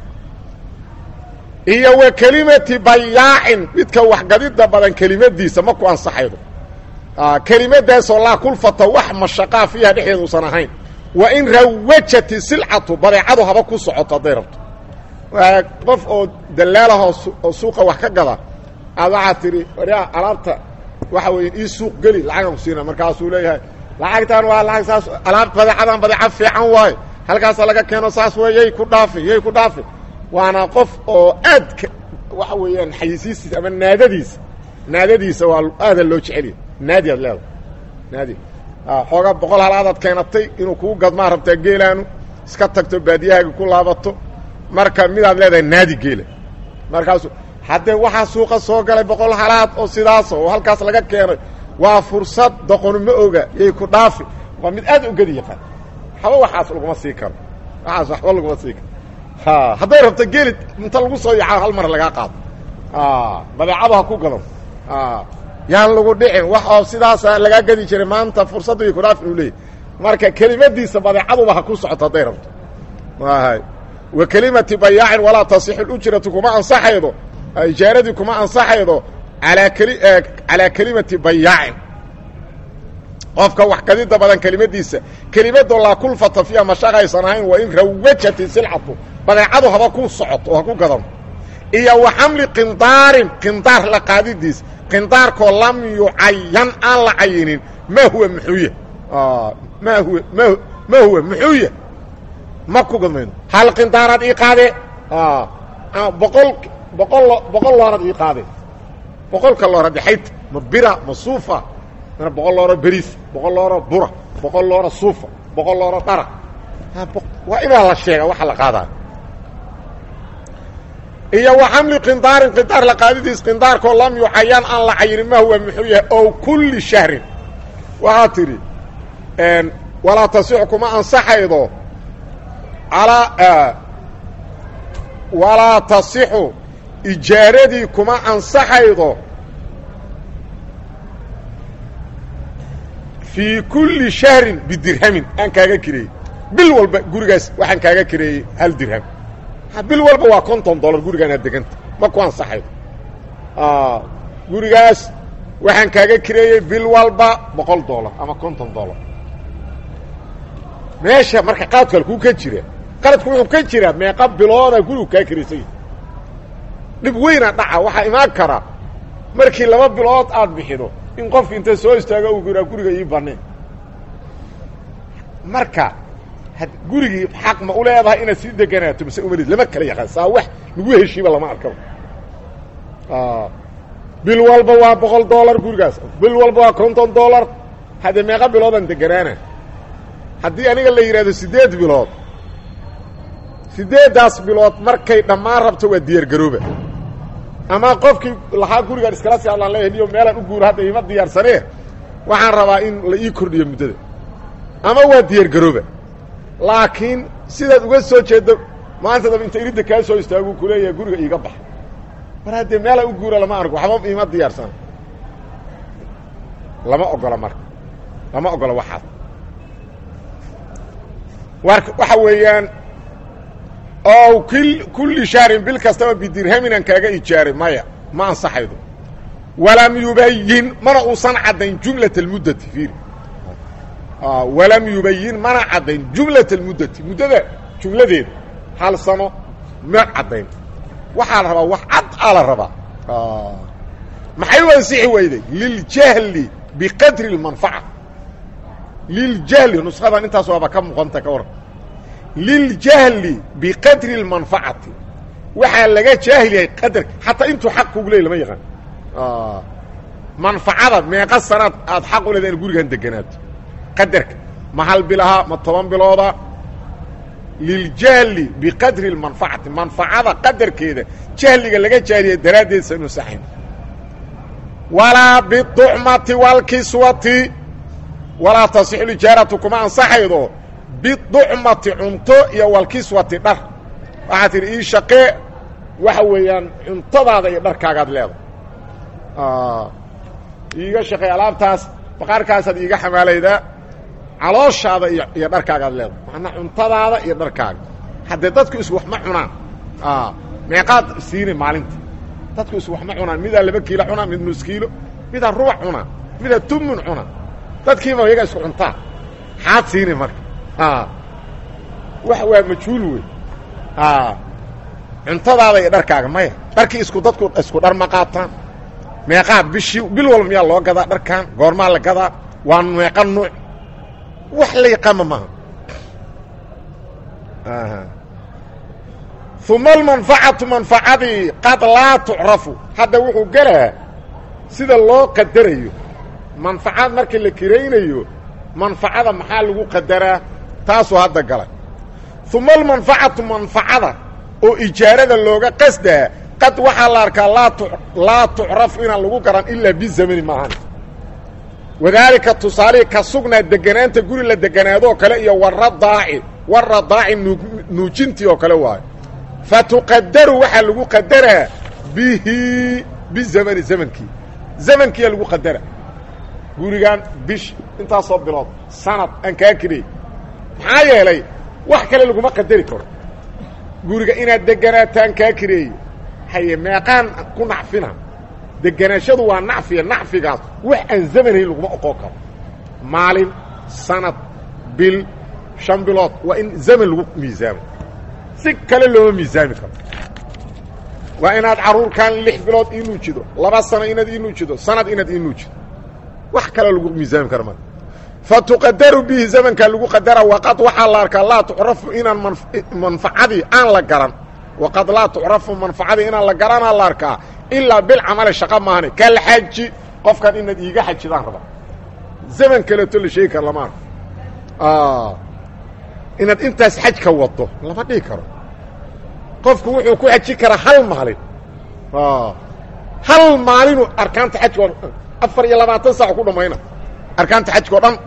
[SPEAKER 1] iyo wa kelimati bayaacin midka waxgadida badan kelimadiisa ma ku ansaxaydo kelimadaasoo laa kulfata wax mashaqaa fiiha dhexdeeda usan ahayn wa in rawajati silcatu badeecadu haba ku socoto hadday rabto qof oo dallaalahoo oo suuqa wax ka gada aad waxaad tidhi waryaa alaabta waxa weeye ii suuq geli lacagan ku siina markaasuu leeyahay lacagtan waa lacag saas alaab badeecadan badeeca fiican waayo halkaasa laga keeno saas wey yay ku dhaafi yay ku dhaafi waana qof oo aad waxa weeyaan xayisiistiisa ama naadadiisa naadadiisa waa aada loo jeceliya naadi aad leedahay naadi xoogaa boqol halaadaad keenatay inuu kuu gadmaa rabtaa geelaanu iska tagto baadiyahaaga ku laabato marka midaad leedahay naadi geela markaasu haddee waxaa suuqa soo galay boqol halaad oo sidaasa oo halkaas laga keenay waa fursad doqonu ma oga yay ku dhaafi waa mid aad u gedi yaqaan waxba waxaas laguma sii karo waxaas waxba laguma sii karo ha hadday rabto geeli inta lagu soo yaca hal mar lagaa qaado badeecada ha ku gadan yaan lagu dhicin wax oo sidaasa lagaa gedi jiray maanta fursadda yay ku dhaafin uu leeyay marka kelimadiisa badeecaduba ha ku socoto hadday rabto hay wa kelimati bayaacin walaa tasixu lujratu kuma ansaxaydo ijaaradii kuma ansaxaydo alaa keli calaa kelimati bayaacin qofka wax kadida badan kelimadiisa kelimadoo laa kulfata fiiha mashaqaysan ahayn waa in rawajati silcatu badeecadu haba ku socoto oo ha ku gadan iyo wa xamli qindaarin qindaar la qaadidiis qindaarkoo lam yucayan aan la cayinin ma huwa muxuuya ma huwa m ma huwa muxuuya ma ku gadmayno hal qindaaraad ii qaade boqol boqol boqol loorad ii qaade boqolka loora dhexayta ma bira ma suufa mana boqol looro beriis boqol looro bura boqol looro suufa boqol looro dhara waa inaa la sheega waxa la qaadaayo iyo wa xamli qindaarin qindaar la qaadidiis qindaarkoo lam yucayan aan la cayinin ma huwa muxuu yahay ow kulli shahrin waxaa tidhi walaa tasixu kuma ansaxaydo alaa walaa tasixu ijaaradii kuma ansaxaydo fii kulli shahrin bidirhamin aan kaaga kireeyey bil walba gurigaas waxaan kaaga kireeyey hal dirham bil walba waa konton dollar gurigaanaad deganta ma ku ansaxaydo gurigaas waxaan kaaga kireeyey bil walba boqol dollar ama konton dollar meesha marka qaadku halkuu ka jira qaladku wuxuu ka jiraa meeqa bilooda gurigu kaa kiraysay dhib weyna dhaca waxaa imaan kara markii laba bilood aad bixido in qofki inta soo istaago uu yiraa guriga ii baneen marka gurigii xaq ma u leedahay inaad sii deganaato mase umalid lama kala yaqaan saa wax lagu heshiiba lama arkaba bil walba waa boqol dollar gurigaas bil walba waa konton dollar haddee meeqa biloodan deganaana haddii aniga la yidhahdo siddeed bilood siddeeddaas bilood markay dhammaan rabto waa diyaargarooba ama qofkii lahaa gurigaan iskala sii hadlaan leeyahay niyo meelaan u guuro hadda ima diyaarsanee waxaan rabaa in la ii kordhiyo muddada ama waa diyaargarooba laakiin sidaad uga soo jeeddo maanta daba inta iridda kaa soo istaagu ku leeyahay guriga iiga baxa mar haddee meelaan u guura lama arko waxba ima diyaarsana lama ogola marka lama ogola waxaas waxa weeyaan ow kulli shahrin bil kastaba bidirhaminaan kaaga ijaaray maya ma ansaxaydo walam yubayin mana uusan caddayn jumlat almuddati fiiri walam yubayin mana caddayn jumlat almuddati muddada jumladeeda hal sano ma caddayn waxaa la rabaa wax cad aa la rabaa maxay u ansixi weyday liljahli biqadri اlmanfaca liljahli nushadan intaas waaba ka muuqanta ka waran liljahli biqadri اlmanfacati waxaa laga jaahilyahay qadarka xataa intuu xaq kugu leey lama yaqaan manfacada meeqa sanaad aad xaq u leeda in gurigan deganaato qadarka ma hal bilaha ma toban bilooda liljahli biqadri اlmanfacati manfacada qadarkeeda jahliga laga jaahiliyay daraaddeed sanu saxayn walaa biducmati wاlkiswati walaa tasixu ijaaratu kuma ansaxaydo biducmati cunto iyo walkiswati dhar waxaa tidhi ii shaqee waxa weeyaan cuntadaada iyo dharkaagaad leedahay iiga shaqey alaabtaas baqaarkaasaad iiga xamaalaydaa calooshaada iyo iyo dharkaagaad leedahay macnaa cuntadaada iyo dharkaaga haddee dadku is wax ma cunaan meeqaad siini maalinta dadku is wax ma cunaan midaa laba kiilo cunaa mid nus kiilo midaa rubac cunaa midaa tumun cunaa dadkiiba iyaga isku cuntaa xaad siini marka wax waa majhuul wey cuntadaada iyo dharkaaga maya dharkii isku dadku isku dhar ma qaataan meeqaa bishii bil walba miyaa loo gadaa dharkan goormaa la gadaa waa meeqa nuuc wax la yaqaama maaha uma almanfacatu manfacadii qad laa tucrafu hadda wuxuu gelaa sida loo qadarayo manfacad markii la kiraynayo manfacada maxaa lagu qadaraa taasuu hadda galay uma almanfacatu manfacada oo ijaarada looga qasdaa qad waxaa la arkaa laa laa tucrafu inaan lagu garan ilaa bizamani maahan wadaalika tusaalihii ka sugnaa deganaanta guri la deganaadoo kale iyo waradaaci waradaaci nuujintii oo kale waayo fa tuqadaru waxaa lagu qadaraa bihi bizamani zamankii zamankiiyaa lagu qadara gurigan bish intaasoo bilood sanad aan kaa kirey maxaa yeelay wax kale laguma qadari karo guriga inaad deganaataan kaa kireeye haye meeqaan ku nacfina deganaashadu waa nacfiya nacfigaas wax aan zamanhayn laguma oqon karo maalin sanad bil shan bilood waa in zaman lagu miisaamo si kale looma miisaami karo waa inaad carruurkan lix bilood ii nuujido laba sano inaad ii nuujido sanad inaad ii nuujido wax kale lagu miisaami karo marka fa tuqadaru bihi zamankaa lagu qadara waqad waxaa la arkaa laa tucrafu inaan manfacadii aan la garan waqad laa tucrafu manfacadii inaan la garanaa la arkaa ilaa bilcamali shaqa maahane kalxaji qofkan inaad iiga xajidaan raba zaman kaleeto la sheegi karo lama arko inaad intaas xaj ka wado lama dhihi karo qofku wuxuu ku xaji karaa hal maalin hal maalinu arkaanta xajka afar iyo labaatan saac ku dhamayna arkaanta xajka o dhan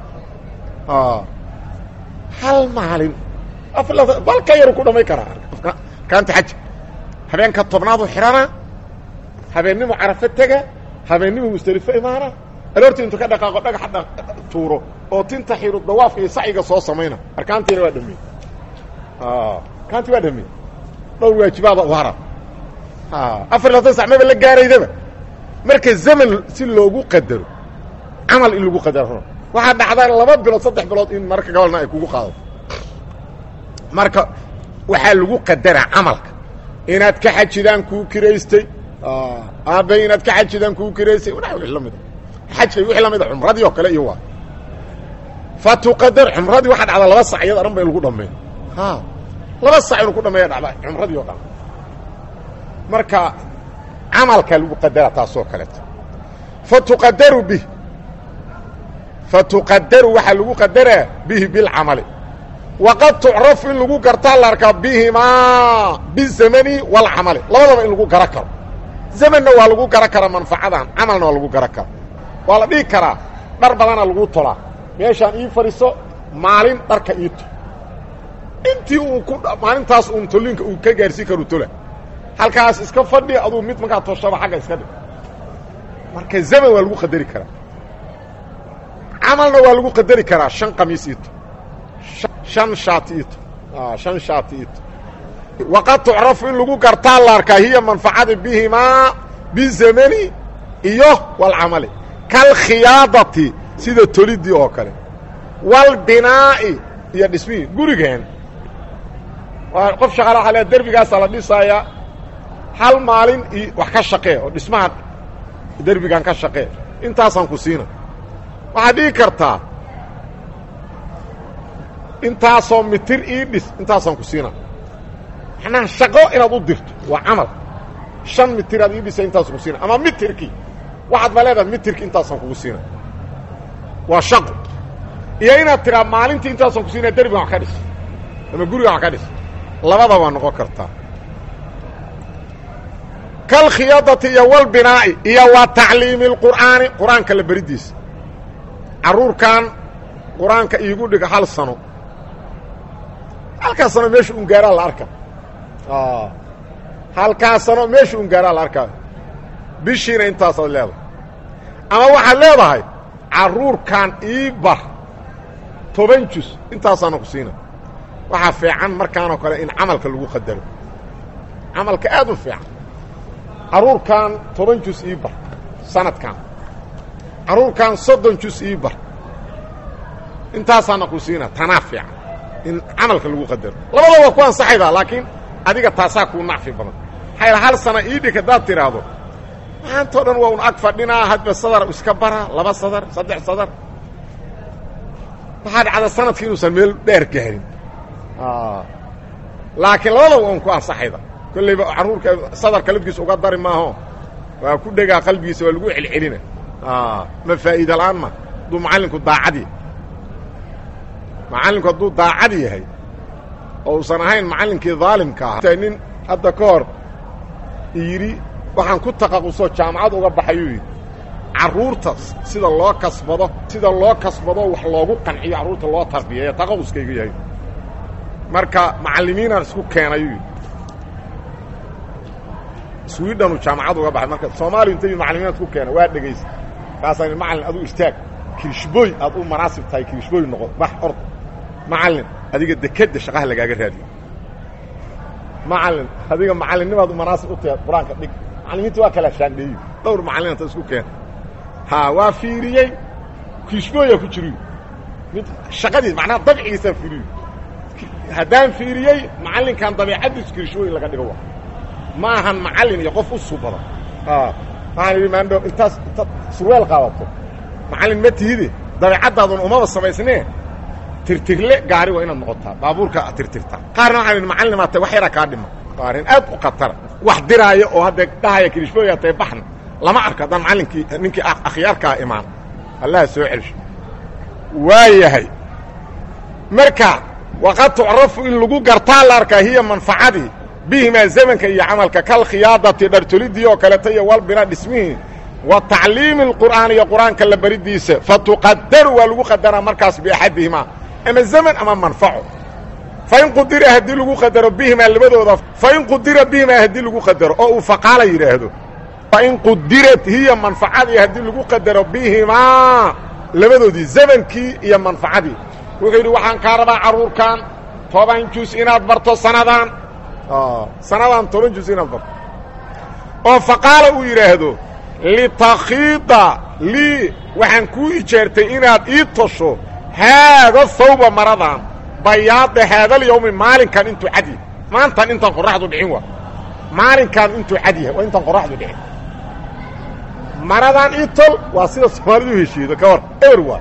[SPEAKER 1] hal maalin balka yaru ku dhamay karaa arkaanta xajka habeenka tobnaadu xidhana habeennimo carafo tega habeennimo musdelifo imaana aroortii intu ka dhaqaaqo dhagaxa tuuro oo tinta xiru dawaafka iyo sacyiga soo samayna arkaantiina waa dhameey arkaantii waa dhameey dhowr waajibaada u hara afar labaatan sac maba la gaaraydaba marka zaman si loogu qadaro camal in lagu qadaro waxaa dhacdaa laba bilood saddex bilood in marka gabalna ay kugu qaado marka waxaa lagu qadaraa camalka inaad ka xajidaan kuu kiraystay aabe inaad ka xajidaan kuu kiraystay wa wii lamida xajka wixii lamida cumradii oo kale iyo waa fa tuqadar cumradii waxaa dhacdaa laba sac iyada dhan ba in lagu dhameeyo laba sac inuu ku dhameeya dhacda cumradii oo dhan marka camalkaa lagu qadaraa taasoo kaleeto fa tuqadaru bih fa tuqadaru waxaa lagu qadaraa bihi bilcamali waqad tucrafu in lagu gartaa la arkaa bihimaa bizamani walcamali labadaba in lagu gara karo zamanna waa lagu gara karaa manfacadan camalna waa lagu gara kara waa la dhihi karaa dhar badana lagu tolaa meeshaan ii fadhiiso maalin dharka ii tol intii uu ku maalintaas uun tollinka uu ka gaarsiin karu tola halkaas iska fadhi aduu mid markaa toshaba xagga iska dhig marka zaman waa lagu qadari karaa camalna waa lagu qadari karaa shan qamiis ito shan shaati ito shan shaati ito waqad tucrafu in lagu gartaa la arkaa hiya manfacada bihimaa bizamani iyo walcamali kalkhiyaadati sida tolidii oo kale walbinaa'i iyo dhismihii gurigeen waa qof shaqaala waxa le derbigaasaa la dhisaayaa hal maalin iyo wax ka shaqee oo dhismaha derbigan ka shaqee intaasaan ku siina waxaad dhigi kartaa intaasoo mitir ii dhis intaasaan ku siina macnaha shaqo inaad u dirto waa camal shan mitiraad ii dhisa intaasaan ku siina ama mitirkii waxaad ba leedahay mitirki intaasaan kugu siina waa shaqo iyo inaad tiraa maalintii intaasaan ku siina derbigan wax ka dhis ama gurigan wax ka dhis labada waa noqon kartaa kalkhiyaadati iyo walbinaa'i iyo wa tacliimi اlqur'aani qur-aanka la beridiisa carruurkan qur-aanka iigu dhiga hal sano halkaa sano meesha un gaaraa la arka halkaa sano meesha un gaaraa la arkaa bishiina intaasaad leedahay ama waxaad leedahay carruurkan ii bar toban jus intaasaana ku siina waxaa fiican markaanoo kale in camalka lagu qadaro camalka aad u fiican carruurkan toban jus ii bar sanadkan carruurkan soddon jus ii bar intaasaana ku siina tanaa fiican in camalka lagu qadaro labada waa ku ansaxaydaa laakiin adiga taasaa kuu nacfi badan maxaa yal hal sana ii dhig haddaad tidhaahdo maantao dhan waa un ag fadhinaa hadba sadar iska bara laba sadar saddex sadar waxaa dhacda sanadki inuusan meel dheer gaarin laakiin labada waa un ku ansaxayda kollayba carruurka sadarka lafkiisa uga dari maaho waa ku dhegaa qalbigiisa waa lagu celcelina ma faa'iida la'aan ma hadduu macallinku daacadi macallinku hadduu daacad yahay oo uusan ahayn macallinkii daalimka ahaa nin hadda ka hor yidhi waxaan ku taqaqusoo jaamacad uga baxayuu yidhi carruurta sida loo kasbado sida loo kasbado wax loogu qanciyo carruurta loo tarbiyeeya taqaquskayga yahay marka macallimiinaan isku keenayuu yidhi swidhanu jaamacad uga baxay marka soomaaliya inta macallimiinaan isku keena waa dhegaysa kaasaan macallin aduu istaag kirishbooy aad u manaasib tahay kirishbooy noqo bax orda macallin adiga dekedda shaqaha lagaaga raadiyo macallin adiga macallinnimaad u manaasib u tahay qur-aanka dhig macallimiinta waa kala shaandheeyo dhowr macallin anta isku keena ha waa fiiriyey kirishbooyaa ku jiriyo mid shaqadiis macnaha dabcigiisaa fiiriyo haddaan fiiriyey macallinkan dabeicaddiisu kirishbooy in laga dhigo wa ma ahan macallin iyo qof u subada waxaan idhi maandho intaas intaad surweel qaadato macallin ma tihide dabeicaddaadun umaba samaysnee tirtirle gaari waa inaad noqotaa baabuurka tirtirtaa qaarna waxaan idhi macallimaa tay wax yaraa kaa dhima waa arrin aad u khatara wax diraayo oo hadda dhahaya kirishbooyaa tahay baxna lama arko haddaan macallinkii ninkii akhyaarkaa imaan allaha soo celsho waa yahay marka waqad tucrafu in lagu gartaa la arkaa hiya manfacadii bihimaa zamanka iyo camalka kalkhiyaadati dhartolidii oo kaleta iyo walbina dhismihii wa tacliimi اlqur'aan iyo qur'aanka la baridiisa fatuqadaru waa lagu qadaraa markaas biaxadihimaa ama zaman ama manfaco fain qudira haddii lagu qadaro bihimaa labadooda fain qudira bihimaa haddii lagu qadaro oo uu faqaala yidhaahdo fain qudirat hiya manfacadii haddii lagu qadaro bihimaa labadoodii zamankii iyo manfacadii wuxuu yidhi waxaan kaa rabaa carruurkan toban jus inaad barto sanadaan sanadaan toban jus inaad barto oo faqaala uu yidhaahdo litakhiida lii waxaan kuu ijaartay inaad ii tosho haada hawba maradan bayaada haadalyawmi maalinkan intuu cad yahay maantan intaan qorraxdu dhicin waa maalinkaan intuu cad yahay waa intaan qorraxdu dhicin maradan ii tol waa sida soomaalidu u heshiido ka hor eber waa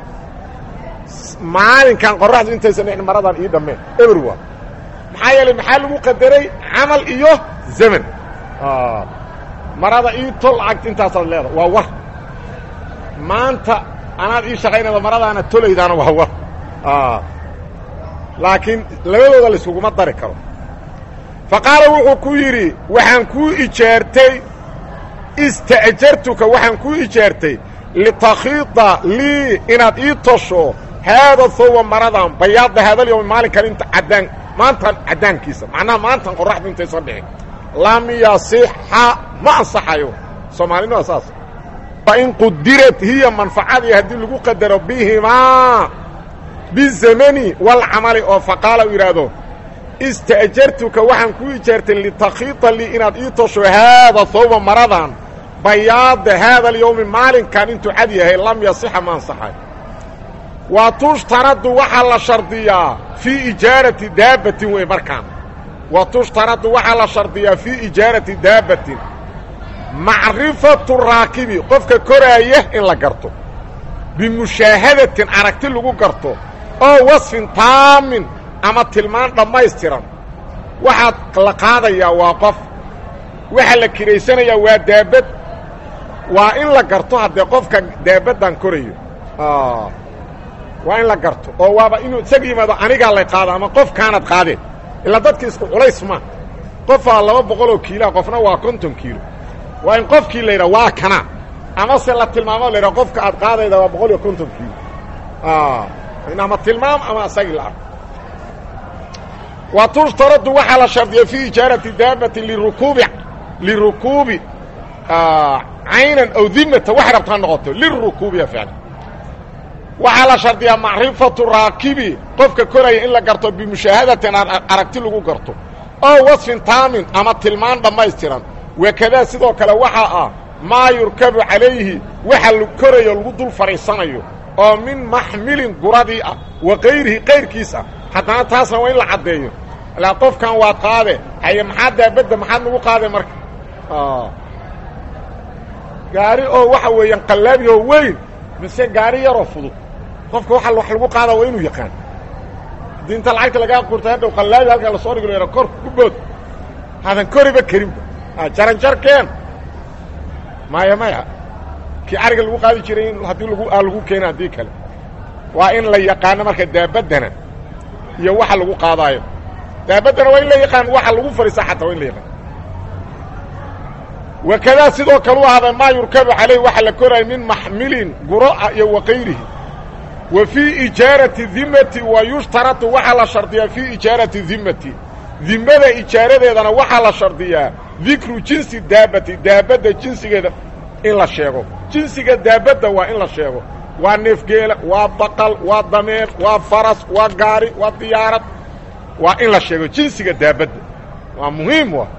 [SPEAKER 1] maalinkan qorraxdu intaysan dhicin maradan ii dhammeen eber waa maxaa yeelay maxaa lagu qadaray camal iyo zaman marada ii tol lacagta intaasaad leeda waa war maanta anaad ii shaqaynayda maradaana tolaydaana waa war laakiin labadooda layskuguma dari karo fa qaala wuxuu ku yidhi waxaan kuu ijaartay ista'jartuka waxaan kuu ijaartay litakhiida lii inaad ii tosho haada hawba maradan bayaada haadalyawmi maalinkan inta caddaan maantan caddaankiisa macnaha maantan qorraxdu intaysan dhicin lam yasixa ma ansaxayo soomaalina waa saas fain qudirat hiya manfacadii haddii lagu qadaro bihimaa bizamani walcamali oo faqaala u yidhaahdo ista'jartuka waxaan kuu ijaartay litakhiida lii inaad ii tosho haada hawba maradan bayaada haada alyawmi maalinkan intuu cad yahay lam yasixa ma ansaxayo wa tushtaradu waxaa la shardiyaa fii ijaarati daabbatin wey markaan wa tushtaradu waxaa la shardiyaa fii ijaarati daabbatin macrifatu raakibi qofka koraaya in la garto bimushaahadatin aragti lagu garto oo wasfin taamin ama tilmaan dhammaystiran waxaad la qaadayaa waa qof waxaa la kiraysanayaa waa daabad waa in la garto haddee qofka daabaddan korayo waa in la garto oo waaba inuu isaga yimaado anigaa lay qaado ama qofkaanad qaadeen ilaa dadka isku culays ma qofaa laba boqoloo kiiloa qofna waa konton kiilo waa in qofkii la yidhaha waa kana amase la tilmaamo la yidhaha qofka aad qaadayda waa boqol iyo konton kiilo ama tilmaam ama isagii la arko wa tushtaradu waxaa la shardiya fii ijaarati daabatin lirukuubi lirukuubi caynan aw dimata waxay rabta ha noqoto lirukuubiya ficlan waxaa la shardiyaa macrifatu raakibi qofka koraya in la garto bimushaahadatin aragti lagu garto oo wasfin taamin ama tilmaan dhammaystiran wakadaa sidoo kale waxaa ah maa yurkabu calayhi waxa la korayo lagu dul fadhiisanayo oo min maxmilin guradii ah wa kayrihi kayrkiis ah haddana taasna waa in la caddeeyo ilaa qofkan waad qaade haye maxaa daabadda maxaad nagu qaade marka gaari oo waxa weeyaan qallaabi oo weyn mise gaari yaroo fudud qofka waa wax lagu qaada waa inuu yaqaan haddii inta lacagta lagaa qurtay hadhow qallaabi halkaa lasoo dhigi lo kor ku bood hadan koriba karinba jaranjarkeen maya maya kii ariga lagu qaadi jiray in haddii lagu aa lagu keena haddii kale waa in la yaqaano marka daabaddana iyo waxa lagu qaadaayo daabaddana waa in la yaqaan waxa lagu fadhiisa xataa waa in la yaqaan wakadaa sidoo kale u ahaaday maa yurkabu calayh waxa la koraya min maxmilin guro'a iyo wakayrihi wa fii ijaarati dimati wa yushtaratu waxaa la shardiyaa fii ijaarati dimati dimada ijaaradeedana waxaa la shardiyaa dikru jinsi daabati daabadda jinsigeeda in la sheego jinsiga daabadda waa in la sheego waa neefgeela waa baqal waa dameer waa faras waa gaari waa diyaarad waa in la sheego jinsiga daabadda waa muhiim wa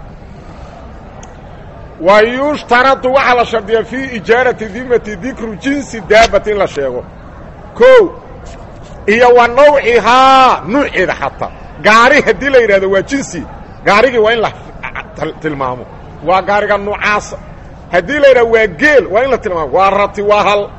[SPEAKER 1] wa yushtaradu waxaa la shardiyaa fii ijaarati dimati dikru jinsi daabati in la sheego ko iyo wa nawcihaa nuuceeda xataa gaari haddii la yidhahdo waa jinsi gaarigii waa in la tilmaamo waa gaariga nuucaasa haddii la yidhahdo waa geel waa in la tilmaamo waa rati waa hal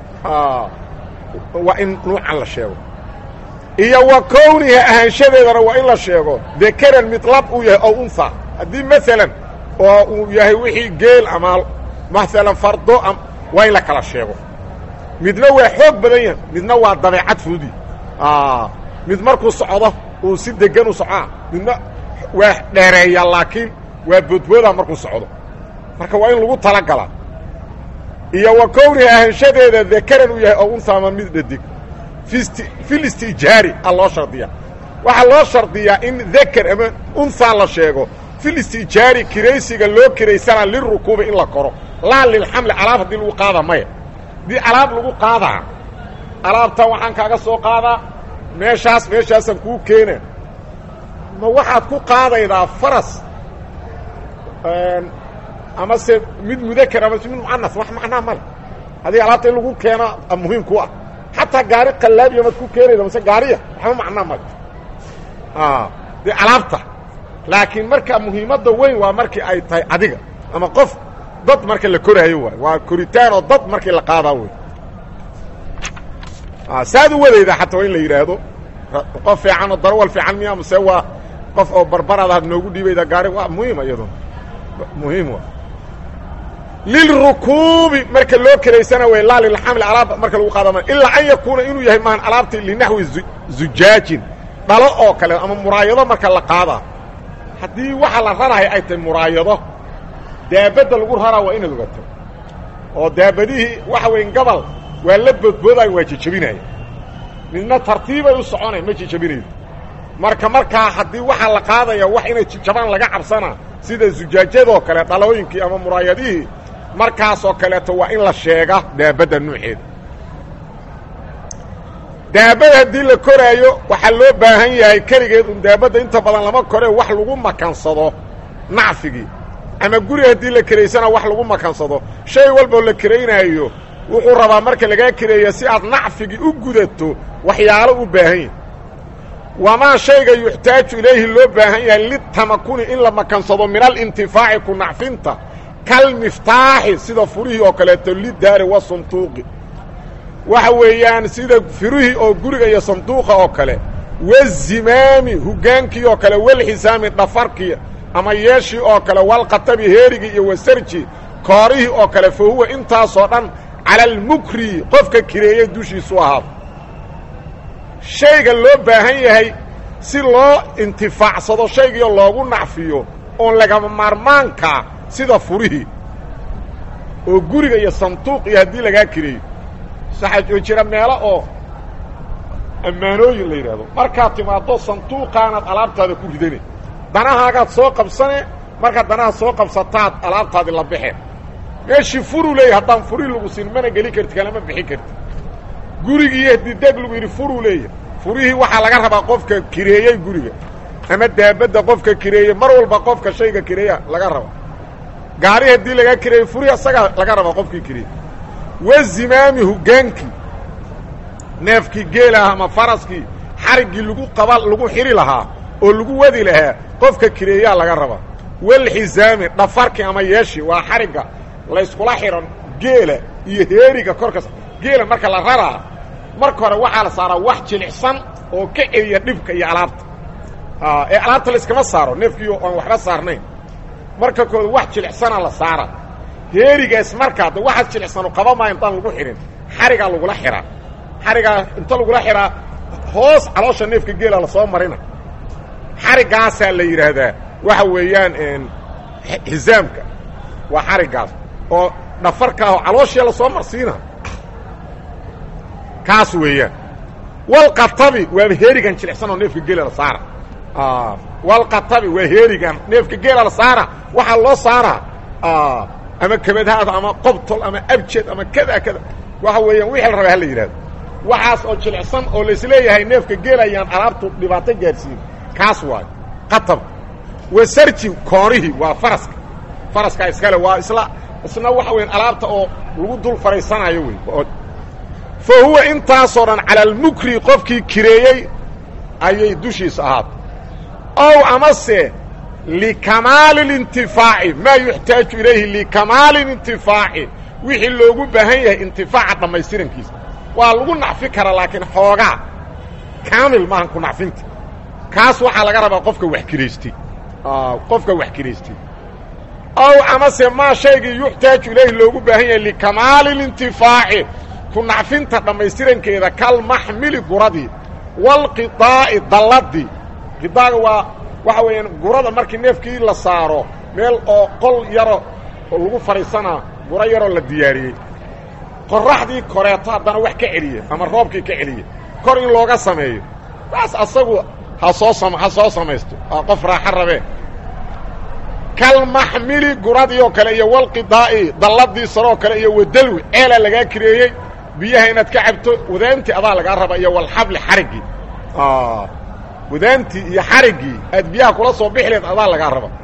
[SPEAKER 1] waa in nuucan la sheego iyo wa kowniha ahaanshadeedana waa in la sheego dekaran mid lab uu yahay ow unha haddii maalan oo uu yahay wixii geel ama maalan fardo waa in la kala sheego midna waa xoog badan yahay midna waa dabeecad fudi mid markuu socdo uu si degan u socaa midna waa dheereeya laakiin waa boodbooda markuu socdo marka waa in lagu talagalaa iyo wa kowniha ahaanshadeeda dekaran uu yahay oo unha ama mid dhadig filistijaari a loo shardiyaa waxaa loo shardiyaa in dekar ama unhaa la sheego filistijaari kiraysiga loo kiraysana lirukuubi in la koro laa lilxamli alaab haddii lagu qaada maya haddii alaab lagu qaadaa alaabtan waxaan kaaga soo qaadaa meeshaas meeshaasaan kuu keena ma waxaad ku qaadaydaa faras ama se mid mudakar ama mid mucanas wax macnaa male haddii alaabta in lagu keeno muhiim ku ah xataa gaari qallaabiya maad ku keenayda mase gaariya waxba macnaa male dee alaabta laakiin marka muhiimadda weyn waa markii ay tahay adiga ama qof dad marka la koraayo waay waa koritaan oo dad markii la qaadaa wey saad u wadaydaa xataa waa in la yidhaahdo qof fiican oo darawal fiican miya mase waa qof oo barbarada had noogu dhiibayda gaari waa muhiima iyado muhiim wa lilrukuubi marka loo keraysana way laa lilxamli alaabta marka lagu qaadama ilaa an yakuuna inuu yahay maan alaabtii linaxwi zujaajin dhalo oo kale ama muraayado marka la qaadaa haddii waxa la rarahay ay tahay muraayado daabadda lagu raraa waa inaad ogato oo daabadihii waxa weyn gabal waa la boodboodayo waa jejebinaya midna tartiibay u soconay ma jejebinaydo marka markaa haddii waxaa la qaadaya wax inay jabaan laga cabsanaa sida zujaajadoo kale dhalooyinkii ama muraayadihii markaasoo kaleeto waa in la sheega daabadda nuuceeda daabada haddii la koraayo waxaa loo baahan yahay keligeed un daabadda inta badan lama kore wax lagu makansado nacfigii ama guri haddii la keraysana wax lagu makansado shay walboo la keraynaayo wuxuu rabaa marka lagaa kereeya si aad nacfigii u gudato waxyaalo u baahan yahay wamaa shayga yuxtaaju ilayhi loo baahan yahay litamakuni in la makansado min alintifaaci ku nacfinta kalmiftaaxi sida furihii oo kaleeto lidaari wa sanduuqi waxa weeyaan sida firihii oo guriga iyo sanduuqa oo kale wazimaami hogaankii oo kale walxisaami dhafarkii ama yeeshii oo kale walqatabi heerigii iyo wasarji koorihii oo kale fa huwa intaasoo dhan cala almukri qofka kireeye dushiisu ahaado shayga loo baahan yahay si loo intifaacsado shaygiio loogu nacfiyo oon lagama maarmaankaa sida furihii oo guriga iyo sanduuq iyo haddii lagaa kireeyo saxaa jira meelo oo ammaanooyin la yidhaahdo markaad timaaddo sanduuqaanaad alaabtaada ku ridanay danahaagaad soo qabsane marka danaha soo qabsataad alaabtaadi la baxeen meeshii furuu leeyahy haddaan furi lagu siin mana geli karti kalama bixin karti gurigii hadideeg lagu yidhi furuu leeyahy furihii waxaa laga rabaa qofka kireeyey guriga ama daabadda qofka kireeyey mar walba qofka shayga kireeya laga raba gaari haddii laga kireeyey furihii asagaa laga rabaa qofkii kireeyey wa zimaami hogaankii neefkii geelaah ama faraskii xariggii lagu qaba lagu xidhi lahaa oo lagu wadi lahaa qofka kireeyaa laga rabaa walxisaami dhafarkii ama yeeshii waa xarigga layskula xidhan geela iyo heeriga korkas geela marka la raraa marka hore waxaa la saaraa wax jilicsan oo ka celiya dhibka iyo alaabta ee alaabta layskama saaro neefkii aan waxba saarnayn marka kood wax jilicsana la saara heerigaas markaa de waxaas jilicsanu qaba maa intaan lagu xidhin xarigaa lagula xihaa xarigaa inta lagula xihaa hoos caloosha neefka geela lasoo marina xarigaasaa la yidhaahdaa waxa weeyaan xisaamka waa xariggaas oo dhafarkaahoo calooshia lasoo marsiina kaas weeyaan walqatabi waaba heerigan jilicsan oo neefka geela la saara walqatabi waa heerigan neefka geela la saara waxaa loo saaraa ama kabadhaada ama qobtol ama abjed ama kada kada waxa weeyaan wixii la rabaa hala yidhahdo waxaas oo jilicsan oo laisleeyahay neefka geela ayaan alaabtu dhibaato gaadhsiin kaas waayo qatab wasarji koonihii waa faraska faraska iskale waa isla isna waxa weyan alaabta oo lagu dul fadhiisanayo wey fa huwa intaasoo dhan cala almukri qofkii kireeyey ayay dushiisa ahaatay ow amase likamaali اlintifaaci maa yuxtaaju ilayhi likamaali lintifaaci wixii loogu baahan yahay intifaaca dhammaystirankiisa waa lagu nacfi karaa laakiin xoogaa kaamil maahan ku nacfinta kaas waxaa laga rabaa qofka wax kiraystay qofka wax kiraystay ow amase maa shaygii yuxtaaju ilayhi loogu baahan yahay likamaali اlintifaaci ku nacfinta dhammaystirankeeda kalmaxmili guradii walqidaa'i dalladii qidaaga waa waxa weeyaan gurada markii neefkii la saaro meel oo qol yaro oo lagu fadhiisanaa guro yaroo la diyaariyey qoraxdii koreeto haddana wax ka celiye ama roobkii ka celiye kor in looga sameeyo taas asagu ha soo sam ha soo samaysto aa qof raaxo rabee kalmaxmili guradii oo kale iyo walqidaa'i dalladii saroo kale iyo wadalwi ceelaa lagaa kireeyey biyaha inaad ka cabto wadaantii adaa lagaa raba iyo walxabli xariggii wadaantii iyo xariggii aad biyaha kula soo bixi leed adaa lagaa raba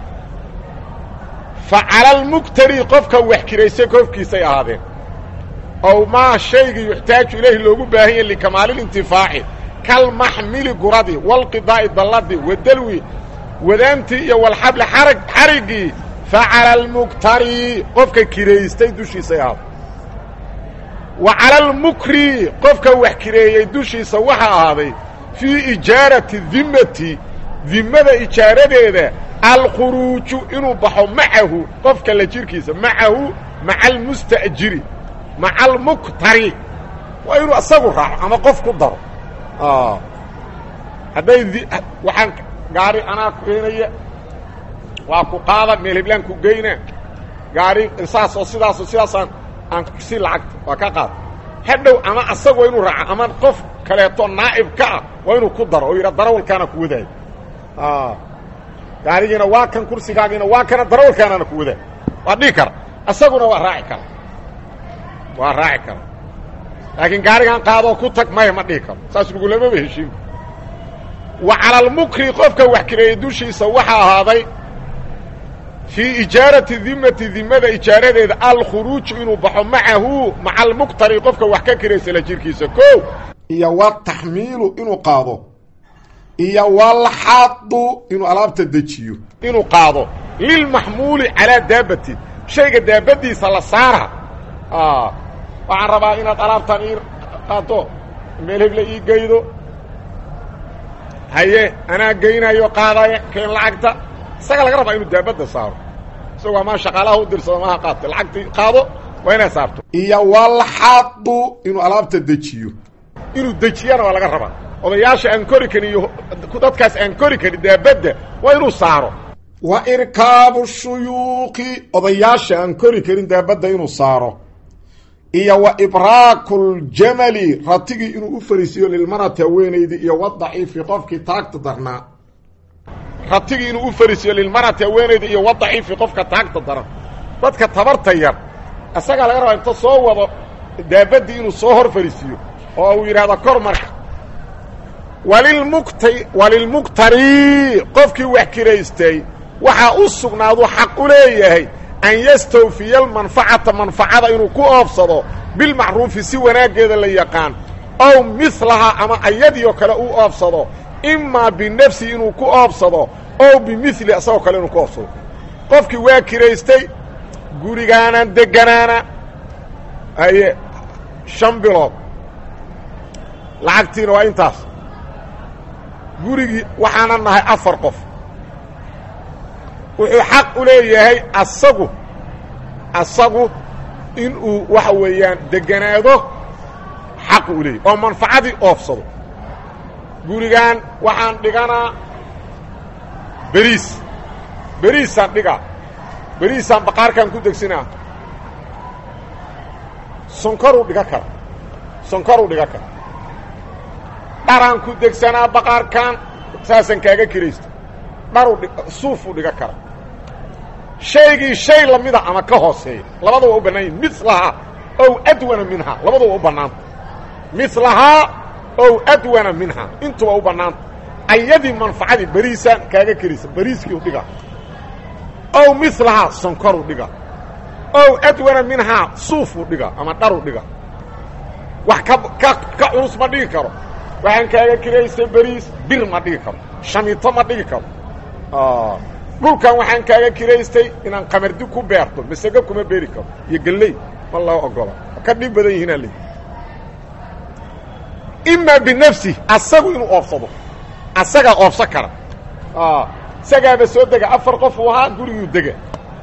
[SPEAKER 1] fa cala almuktari qofka wax kiraysay koofkiisay ahaadeen ow maa shaygii yuxtaaju ilayhi loogu baahan yahy likamaalilintifaaci kalmaxmili guradii walqidaa'i dalladii wadalwi wadaantii iyo walxabli arag xariggii fa cala almuktari qofka kiraystay dushiisay ahaadeen wa cala almukri qofka wax kireeyey dushiisa waxaa ahaaday fii ijaarati dimmati dimmada ijaaradeeda alkhuruuju inuu baxo macahu qofka la jirkiisa macahu maca almusta'jiri maca almuktari waa inuu isagu raaco ama qof ku daro hadday waxaan gaari anaa keenaya waa ku qaada meel heblaan ku geyna gaari saasoo sidaasoo sidaasaan aan si lacagta waa ka qaad hadhow ama asagu waa inuu raaco ama qof kaleeto naa'ib ka ah waa inuu ku daro oo yidha darawalkaana ku wadaayo gaarigiina waa kan kursigaagiina waa kana darawalkaanaana ku wadaayo waa dhihi kara isaguna waa raaci kara waa raaci kara laakiin gaarigan qaadoo ku tag maya ma dhihi karo saas lagulamaba heshiinka wa cala almukri qofka wax kireeyey dushiisa waxaa ahaaday fii ijaarati dimmati dimmada ijaaradeeda alkhuruuju inuu baxo macahu maca almuktari qofka wax ka kiraysa la jirkiisa ko iyo wataxmiilu inuu qaado iyo walxadu inuu alaabta dejiyo inuu qaado lilmaxmuuli calaa daabati shayga daabadiisa la saara waxaan rabaa inaad alaabtan ii qaado meel heble ii geydo haye anaa geynayo qaadaya keen lacagta isaga laga rabaa inuu daabadda saaro isagoo amaa shaqaalaha u dirsado maaha qaadta lacagtii qaado waa inaad saarto iyo walxadu inuu alaabta dejiyo inuu dejiyana waa laga rabaa odayaasha aan kori karin iyo dadkaas aan kori karin daabadda waa inuu saaro wa irkaabu shuyuuqi odayaasha aan kori karin daabadda inuu saaro iyo wa ibraaku ljamali ratigii inuu u fariisiiyo lilmarati haweenaydii iyo wadaciifi qofkii taagta darnaa ratigii inuu u fariisiyo lilmarati haweenayda iyo wadaciifi qofka taagta daran dadka tabarta yar isagaa laga rabaa inta soo wado daabaddii inuu soo hor fariisiyo oo uu yidhahdo kor marka walilmukt walilmuktari qofkii wax kiraystay waxaa u sugnaadu xaq u leeyahay an yastawfiya almanfacata manfacada inuu ku oobsado bilmacruufi si wanaaggeeda la yaqaan ow milahaa ama ayadiioo kale uu oobsado imaa binafsi inuu ku oobsado ow bimili isagoo kale inuu ku oobsado qofkii waa kiraystay gurigaanaan deganaana haye shan bilood lacagtiina waa intaas gurigii waxaana nahay afar qof wuxuu xaq u leeyahay asagu asagu inuu waxa weeyaan deganaado xaq u leeyahy oo manfacadii oofsado gurigan waxaan dhiganaa beriis beriisaan dhigaa beriisaan baqaarkaan ku degsinaa sonkoruu dhiga kara sonkoruu dhiga kara dharaan ku degsanaa baqaarkaan saasaan kaaga kiraysta dharu suufuu dhiga kara shaygii shay lamida ama ka hooseeya labada waa u bannaan yihin milahaa ow adwana minhaa labada waa u bannaanta milahaa ow adwana minhaa intuba u bannaanta ayadii manfacadii beriisaan kaaga kiraysa beriiskii u dhiga ow milahaa sonkoruu dhiga ow adwana minhaa suufuu dhiga ama dharu dhiga wax ka ka ka culus ma dhigi karo waxaan kaaga kiraystay beriis bir ma dhigi karo shamiito ma dhigi karo dhulkan waxaan kaaga kiraystay inaan qamardi ku beerto masego kuma beeri karo iyo gelley ma loo ogola ka dhib badan yihiinaa leey imaa binafsi asagu inuu oobsado asagaa oobsan kara isagaaba soo dega afar qof uu ahaa guriguu dega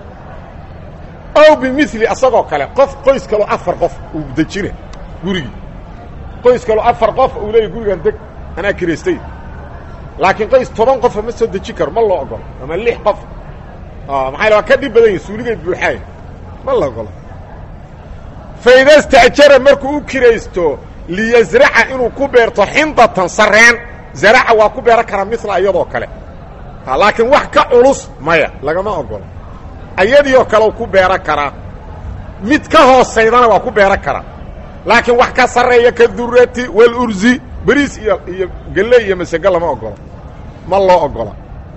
[SPEAKER 1] ow bimili asagoo kale qof qoys kaloo afar qof uu dejina gurigii qoys kaloo afar qof uu leeyahy gurigaan deg anaa kiraystay laakiin qoys toban qofa ma soo deji karo ma loo ogolo ama lix qof maxaa waa ka dhib badan yihin suuligay buuxaay ma la ogolo faida sta'jara markuu u kiraysto liyasraca inuu ku beerto xindatan sareen zaraca waa ku beeran karaa mila iyadoo kale laakiin wax ka culus maya lagama ogolo ayadiioo kale ku beeran karaa mid ka hoosaydana waa ku beeran karaa laakiin wax ka sarreeya ka durati walurzi beriis iyo iyo gelle iyo masego lama ogolo ma loo ogola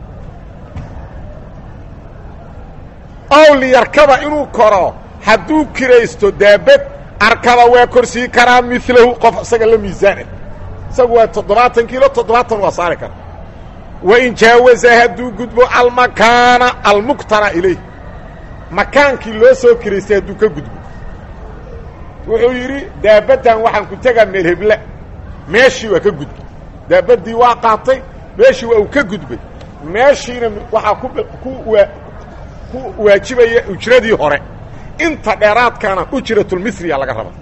[SPEAKER 1] ow liyarkaba inuu koro hadduu kiraysto daabad arkaba waa korsii karaa milahu qof isaga la miisaanah isagu waa toddobaatan kiilo toddobaatan waa saari kara wain jaawaza hadduu gudbo almakaana almuktara ilayh makaankii loo soo kiraystay hadduu ka gudbo wuxuu yidhi daabaddan waxaan ku tegaa meel hebla meeshii waa ka gudbay daabaddii waa qaatay meeshii waa uu ka gudbay meeshiina waxaa ku ku waa ku waajibaya ujradii hore inta dheeraadkaana ujratulmisriya laga raba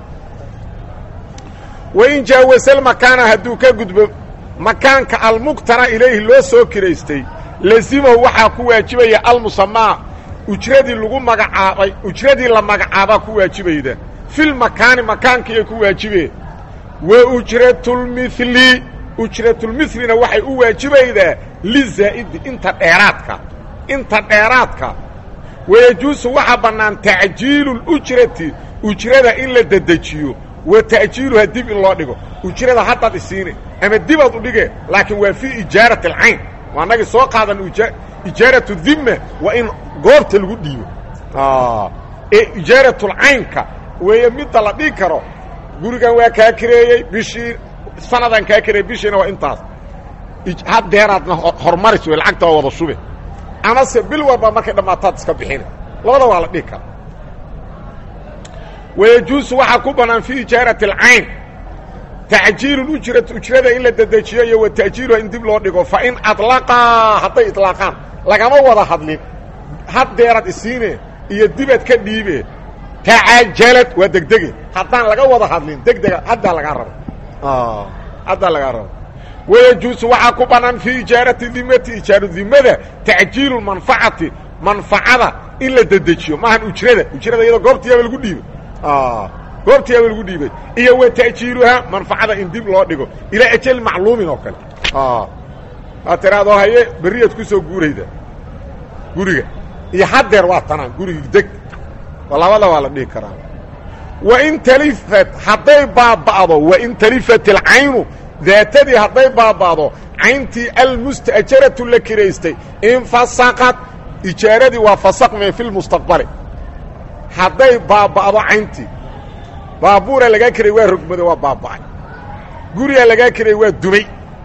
[SPEAKER 1] wain jaawasal makaana hadduu ka gudbo makaanka almuktara ilayhi loo soo kiraystay lazimahu waxaa ku waajibaya almusamaa ujradii lagu magacaabay ujradii la magacaabaa ku waajibayda filmakaani makaankiiay ku waajibeen wa ujratulmili ujratulmilina waxay u waajibaydaa lizaa'idi inta dheeraadka inta dheeraadka wayajuusu waxaa bannaan tacjiilu lujrati ujrada in la dedejiyo wa ta'jiiluha dib in loo dhigo ujrada haddaad isiine ama dibaad u dhige laakiin waa fii ijaarati alcayn waa nagii soo qaadan ijaaratu dhimma waa in goobta lagu dhiibo ee ijaaratulcaynka weeye midda la dhigi karo gurigan waa kaa kireeyey bishii sanadaan kaa kireeyey bishiina waa intaas haddeeraadna horumaris wey lacagta waa wada shube amase bil walba markay dhammaataad iska bixina labada waa la dhigi kara wayajuusu waxaa ku bannaan fii ijaarati alcayn tacjiilu ujrati ujrada in la dedejiyo iyo wa ta'jiiluha in dib loo dhigo fa in adlaqaa hadday idlaaqaan lagama wada hadlin haddeeraad isiine iyo dibaad ka dhiibe tacajalad waa degdege haddaan laga wada hadlin degdega haddaa lagaa rabo haddaa lagaa rabo wayajuusu waxaa ku bannaan fii ijaarati dimati ijaaru dimada tacjiilu manfacati manfacada in la dedejiyo maahan ujrada ujrada iyadoo goobtiyaaba lagu dhiibay goobtiyaaba lagu dhiibay iyo wa ta'jiiluhaa manfacada in dib loo dhigo ilaa ajal macluumin oo kale waa tiraado haye berriyaad ku soo guurayda guriga iyo haddeer waa tanaan gurigi deg labada waa la dhihi karaa wain talifat hadday baaba'do wain talifat alcaynu daatadii hadday baaba'do cayntii almusta'jaratu la kiraystay infasaqad ijaaradii waa fasaqme fi lmustaqbali hadday baaba'do cayntii baabuura lagaa kiray waa rogmado waa baaba'ay gurigaa lagaa kiray waa dumay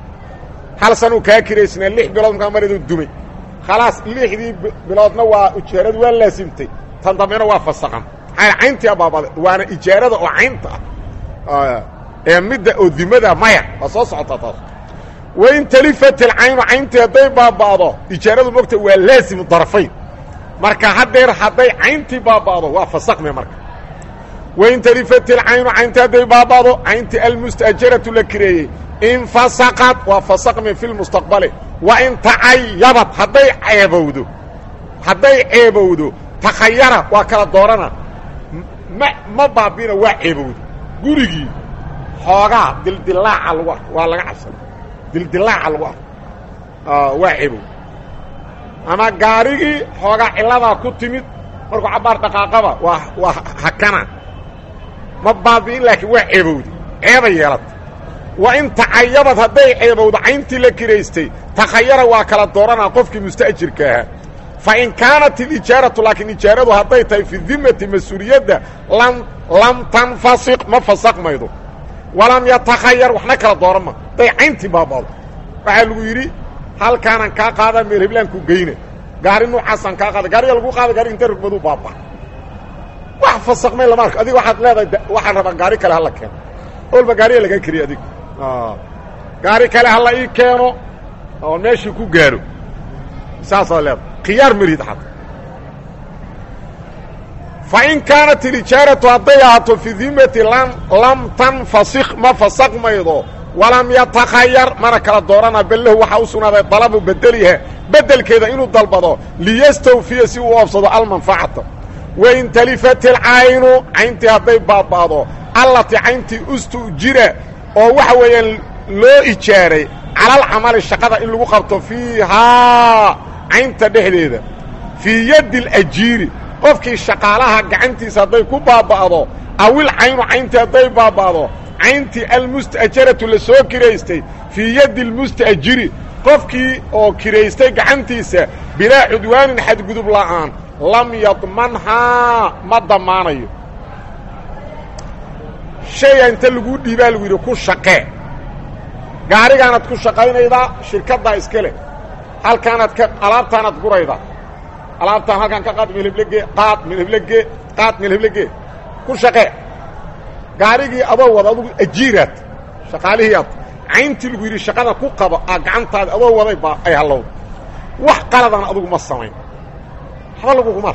[SPEAKER 1] hal sanuu kaa kiraysnaa lix bilood markaa mariduu dumay khalaas lixdii biloodna waa ijaaradu waa laasimtay tan dambena waa fasaqan maxaa cayntii baaba'day waana ijaarada oo caynta ah ee midda oo dimada maya waa soo socotaa taas wain talifat alcaynu cayntii hadday baaba'do ijaaradu mogta waa laasimu darafayn marka haddeer hadday cayntii baaba'do waa fasaqme marka wain talifat alcaynu cayntii hadday baaba'do cayntii almusta'jaratu la kireeyey infasaqad waa fasaqme fi lmustaqbali wa in tacayabad hadday ceebowdo hadday ceebowdo takhayara waa kala doorana ma ma baabina waa ceebowdo gurigii xoogaa dildilaaca lagu arko waa laga cabsana dildilaaca lagu arko waa ceebowdo ama gaarigii xoogaa cilladaa ku timid markuu cabbaar dhaqaaqaba waa waa hakana ma baabi'in laakiin waa ceebowda ceebay yeelata wa in tacayabad hadday ceebowdo cayntii la kiraystay takhayara waa kala dooranaa qofkii musta'jirka ahaa fa in kaanat ilijaaratu laakiin ijaaradu hadday tahay fi dimati mas-uuliyadda lam lam tanfasiq ma fasaqmaydo walam yatakhayar waxna kala dooran ma hadday cayntii baaba'do waxaa lagu yidhi halkaanaan kaa qaada meel heblaanku geyna gaari nuucaasaan kaa qaada gaariga lagu qaada gaari inta rugmaduu baaba wax fasaqmay lama arko adiga waxaad leedahay waxaan rabaa gaari kale hala keeno olba gaariga lagaa keriya adig gaari kale hala ii keeno oo meeshii ku gaaro saasaad leedahay khiyaar marid xata fa in kaanat ilijaaratu hadday ahaato fi dimati lam lam tanfasik ma fasaqmaydo walam yatakhayar mana kala doorana bal lahu waxaa u sugnaaday dalabu bedeliha bedelkeeda inuu dalbado liyastawfiya si uu oobsado almanfacata wain talifat alcaynu cayntii hadday baaba'do allati cayntii ustujira oo waxa weeyaan loo ijaaray calalcamali shaqada in lagu qabto fiihaa caynta dhexdeeda fii yaddi alajiiri qofkii shaqaalaha gacantiisa hadday ku baaba'do awil caynu cayntii hadday baaba'do cayntii almusta'jaratu la soo kiraystay fii yaddi almusta'jiri qofkii oo kiraystay gacantiisa bilaa cudwaanin xadgudub la'aan lam yadmanhaa ma damaanayo shayga inta laguu dhiibaa lagu yidhi ku shaqee gaarigaanaad ku shaqaynaydaa shirkaddaa iska leh halkaanaad ka alaabtaanaad guraydaa alaabtaan halkaan ka qaad milhiblege qaad milhiblege qaad milhiblege ku shaqee gaarigii adoo wada adugu ajiiraad shaqaalihiiaad cayntii lagu yidhi shaqada ku qaba aa gacantaada adoo waday baa ay hallowda wax qaladan adugu ma samayn waxba laguguma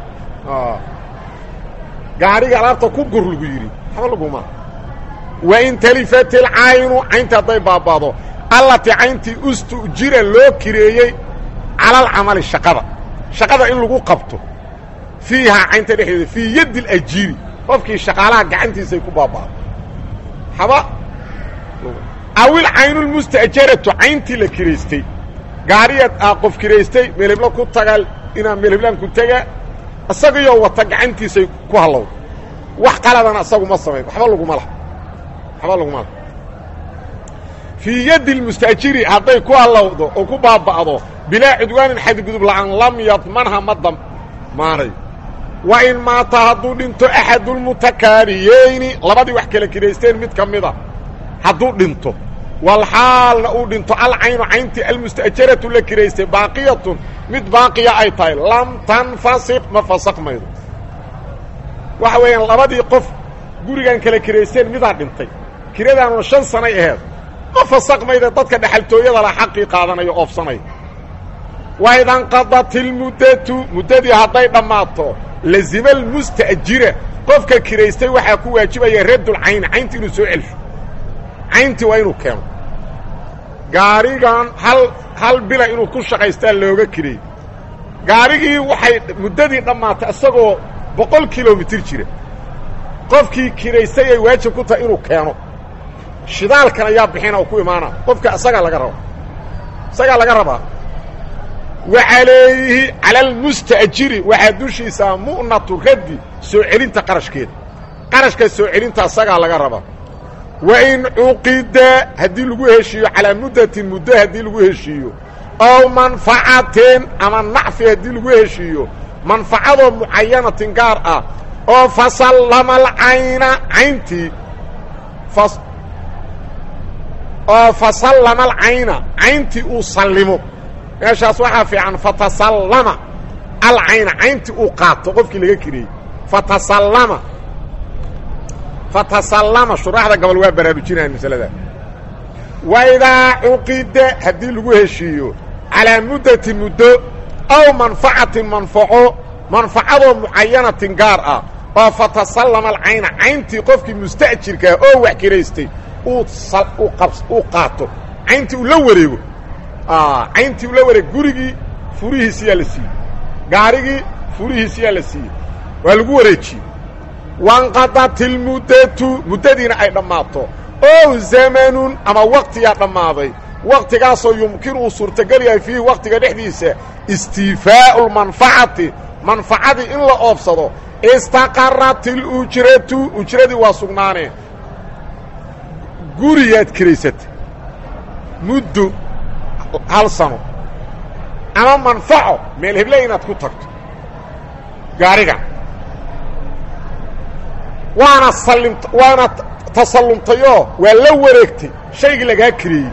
[SPEAKER 1] gaariga alaabta ku gur lagu yidhi waxba laguma wain talifat ilcaynu cayntii hadday baaba'do allatii cayntii ustujira loo kireeyey calalcamali shaqada shaqada in lagu qabto fiihaa caynta dhexdeeda fii yaddi alajiiri qofkii shaqaalaha gacantiisay ku baaba'do haba awil caynulmusta'jaratu cayntii la kiraystay gaariyaad aa qof kiraystay meelheblo ku tagaa inaa meelheblaan ku tegaa isagaiyo wata gacantiisay ku hallowda wax qaladana isagu ma samayn waxba laguma laha waxba laguma laha fii yaddi lmusta'jiri hadday ku hallowdo oo ku baaba'do bilaa cudwaanin xadgudub la'aan lam yadmanha ma damaanayo wa in maata hadduu dhinto axadulmutakaariyeyni labadii wax kala kiraysteen mid ka mida hadduu dhinto walxaalna uu dhinto alcaynu cayntii almusta'jaratu la kiraystay baaqiyatun mid baaqiya ay tahay lam tanfasiq ma fasaqmaydo waxa weeyaan labadii qof gurigan kala kiraysteen midaa dhintay kiradaanuna shan sanay aheed ma fasaqmayda dadka dhexaltooyada la xaqii qaadanayo oofsanaya wa idanqadat ilmuddatu muddadii hadday dhammaato lazima almusta'jira qofka kiraystay waxaa ku waajibaya raddulcayni caynti inuu soo celsho cayntii waa inuu keeno gaarigan hal hal bila inuu ku shaqaystaa looga kireey gaarigii waxay muddadii dhammaatay isagoo boqol kilomitir jira qofkii kiraystay ay waajib ku tahay inuu keeno shidaalkan ayaa bixina oo ku imaana qofka isagaa laga rabo isagaa laga rabaa wa calayhi cala almusta'jiri waxaa dushiisaa mu'natu raddi soo celinta qarashkeeda qarashka soo celinta isagaa laga rabaa wa in cuqida haddii lagu heshiiyo calaa muddatin muddo haddii lagu heshiiyo ow manfacatin ama nacfi haddii lagu heshiiyo manfacadoo mucayanatin gaar ah oo fasallama alcayna cayntii oo fasallama alcayna cayntii uu sallimo meeshaas waxaa fiican fatasallama alcayna cayntii uu qaato qofkii laga kiriyey fatasallama fatasallama shuraaxda gobol waa baraarujinaya masalada waidaa cuqida haddii lagu heshiiyo calaa muddati muddo aw manfacatin manfaco manfacadoo mucayanatin gaar ah oo fatasallama alcayna cayntii qofkii musta'jirkaa oo wax kiraystay uu qaato cayntii uu la wareego cayntii uu la wareego gurigii furihiisiyaa la siiyey gaarigii furihiisiyaa la siiyey waa lagu wareejiyey wanqadat ilmuddatu muddadiina ay dhammaato ow zamanun ama waktiyaa dhammaaday waktigaasoo yumkinu uu suurtagal yahay fiihi waktiga dhexdiisa istiifaa'u lmanfacati manfacadii in la oobsado istaqarat ilujratu ujradii waa sugnaaneen guriyaad kiraysatay muddo hal sano ama manfaco meel heble inaad ku tagto gaariga waana sallimt waana tasallumtayoo waa la wareegtay shaygii lagaa kireeyey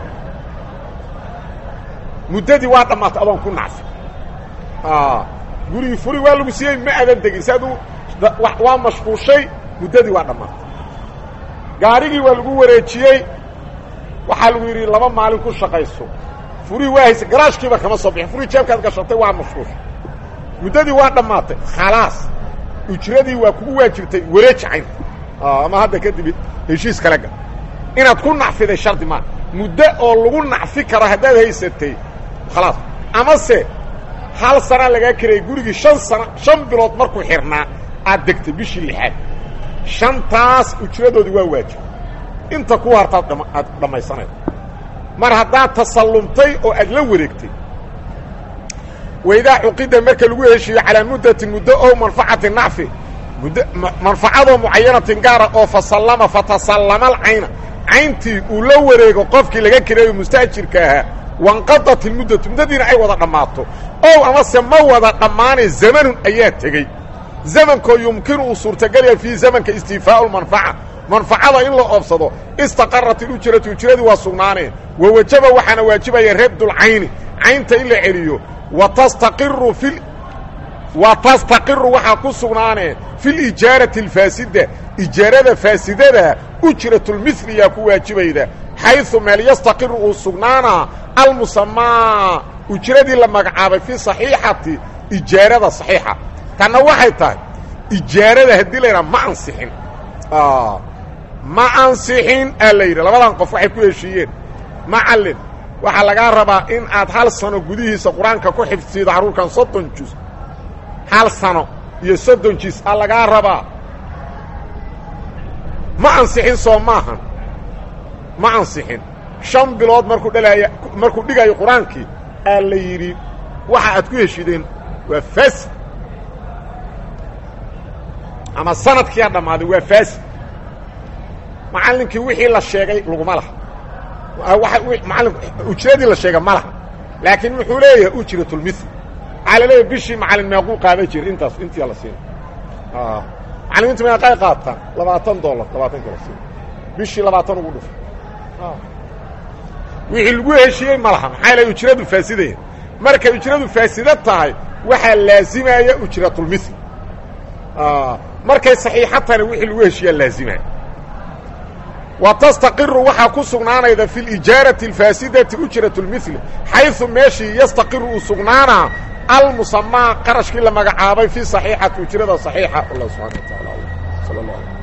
[SPEAKER 1] muddadii waa dhammaatay adoon ku nacfi gurigii furi waa lagu siiyey ma adan degin si aduu waa mashquushay muddadii waa dhammaatay gaarigii waa lagu wareejiyey waxaa lagu yidhi laba maalin ku shaqayso furihii waa haysa garaashkiiba kama soo bixin furihii jeebkaad gashatay waa mashquusha muddadii waa dhammaatay khalaas ujradii waa kugu waajibtay wareeji caynta ama hadda kadib heshiis kale gal inaad ku nacfiday shardi maa muddo oo lagu nacfi karo haddaad haysatay khalaas amase hal sanaa lagaa kirayay gurigii shan sana shan bilood markuu xirnaa aad degtay bishii lixaad shantaas ujradoodii waa waajib inta ku hartaad dhama aad dhammaysanayda mar haddaad tasallumtay oo aad la wareegtay waidaa cuqida marka lagu heshiiyo calaa muddatin muddo oo manfacati nacfi mud manfacadoo mucayanatin gaara oo fasallama fatasallama alcayna cayntii uu la wareego qofkii laga kireeyo mustaajirka ahaa wanqadat ilmuddatu muddadiina ay wada dhammaato ow amase ma wada dhammaanay zamanun ayaa tegey zamankoo yumkinu uu suurtagelaya fii zamanka istiifaau lmanfaca manfacada in la oobsado istaqarat ilujratu ujradii waa sugnaaneen wa wajaba waxaana waajibaya rabdulcayni caynta in la celiyo wa tastaqiru fi wa tastaqiru waxaa ku sugnaanee fi lijaarati alfaasida ijaarada faasidada ujratulmiliyaa ku waajibayda xayثu meel yastaqiru uu sugnaanaa almusamaa ujradii la magacaabay fi صaxiixati ijaarada صaxiixa tanna waxay tahay ijaarada haddii la yidhaha ma ansixin ma ansixin aa la yidhi labadan qof waxay ku heshiiyeen macallin waxaa lagaa rabaa in aad hal sano gudihiisa qur-aanka ku xifsiido carruurkan soddon juz hal sano iyo soddon juz aa lagaa rabaa ma ansixin soo maahan ma ansixin shan bilood markuu dhalaaya markuu dhigayo qur-aankii aa la yidhi waxa aad ku heshiideen waa faasid ama sanadkiiaa dhammaaday waa faasid macallinkii wixii la sheegay laguma laha maali ujradii la sheega ma laha laakiin wuxuu leeyahay ujratulmil waxaa la leeyahay bishii macallin meequu qaadan jira intaas intii la siina macallimiintu meeqay qaataan labaatan dollar labaatanki la siina bishii labaatan ugu dhufo wixii lagu heshiiyey ma laha maxaa la ujradu faasidaya markay ujradu faasido tahay waxaa laazimaya ujratulmil markay saxiixa tahayna wixii lagu heshiiyaa laazimaya wa tastaqiru waxaa ku sugnaanayda fi lijaarati alfaasidati ujrat اlmil xayثu meeshii yastaqiru uu sugnaanaa almusamaa qarashkii la magacaabay fi صaxiixati ujrada صaxiixa allah subxana wa taala sal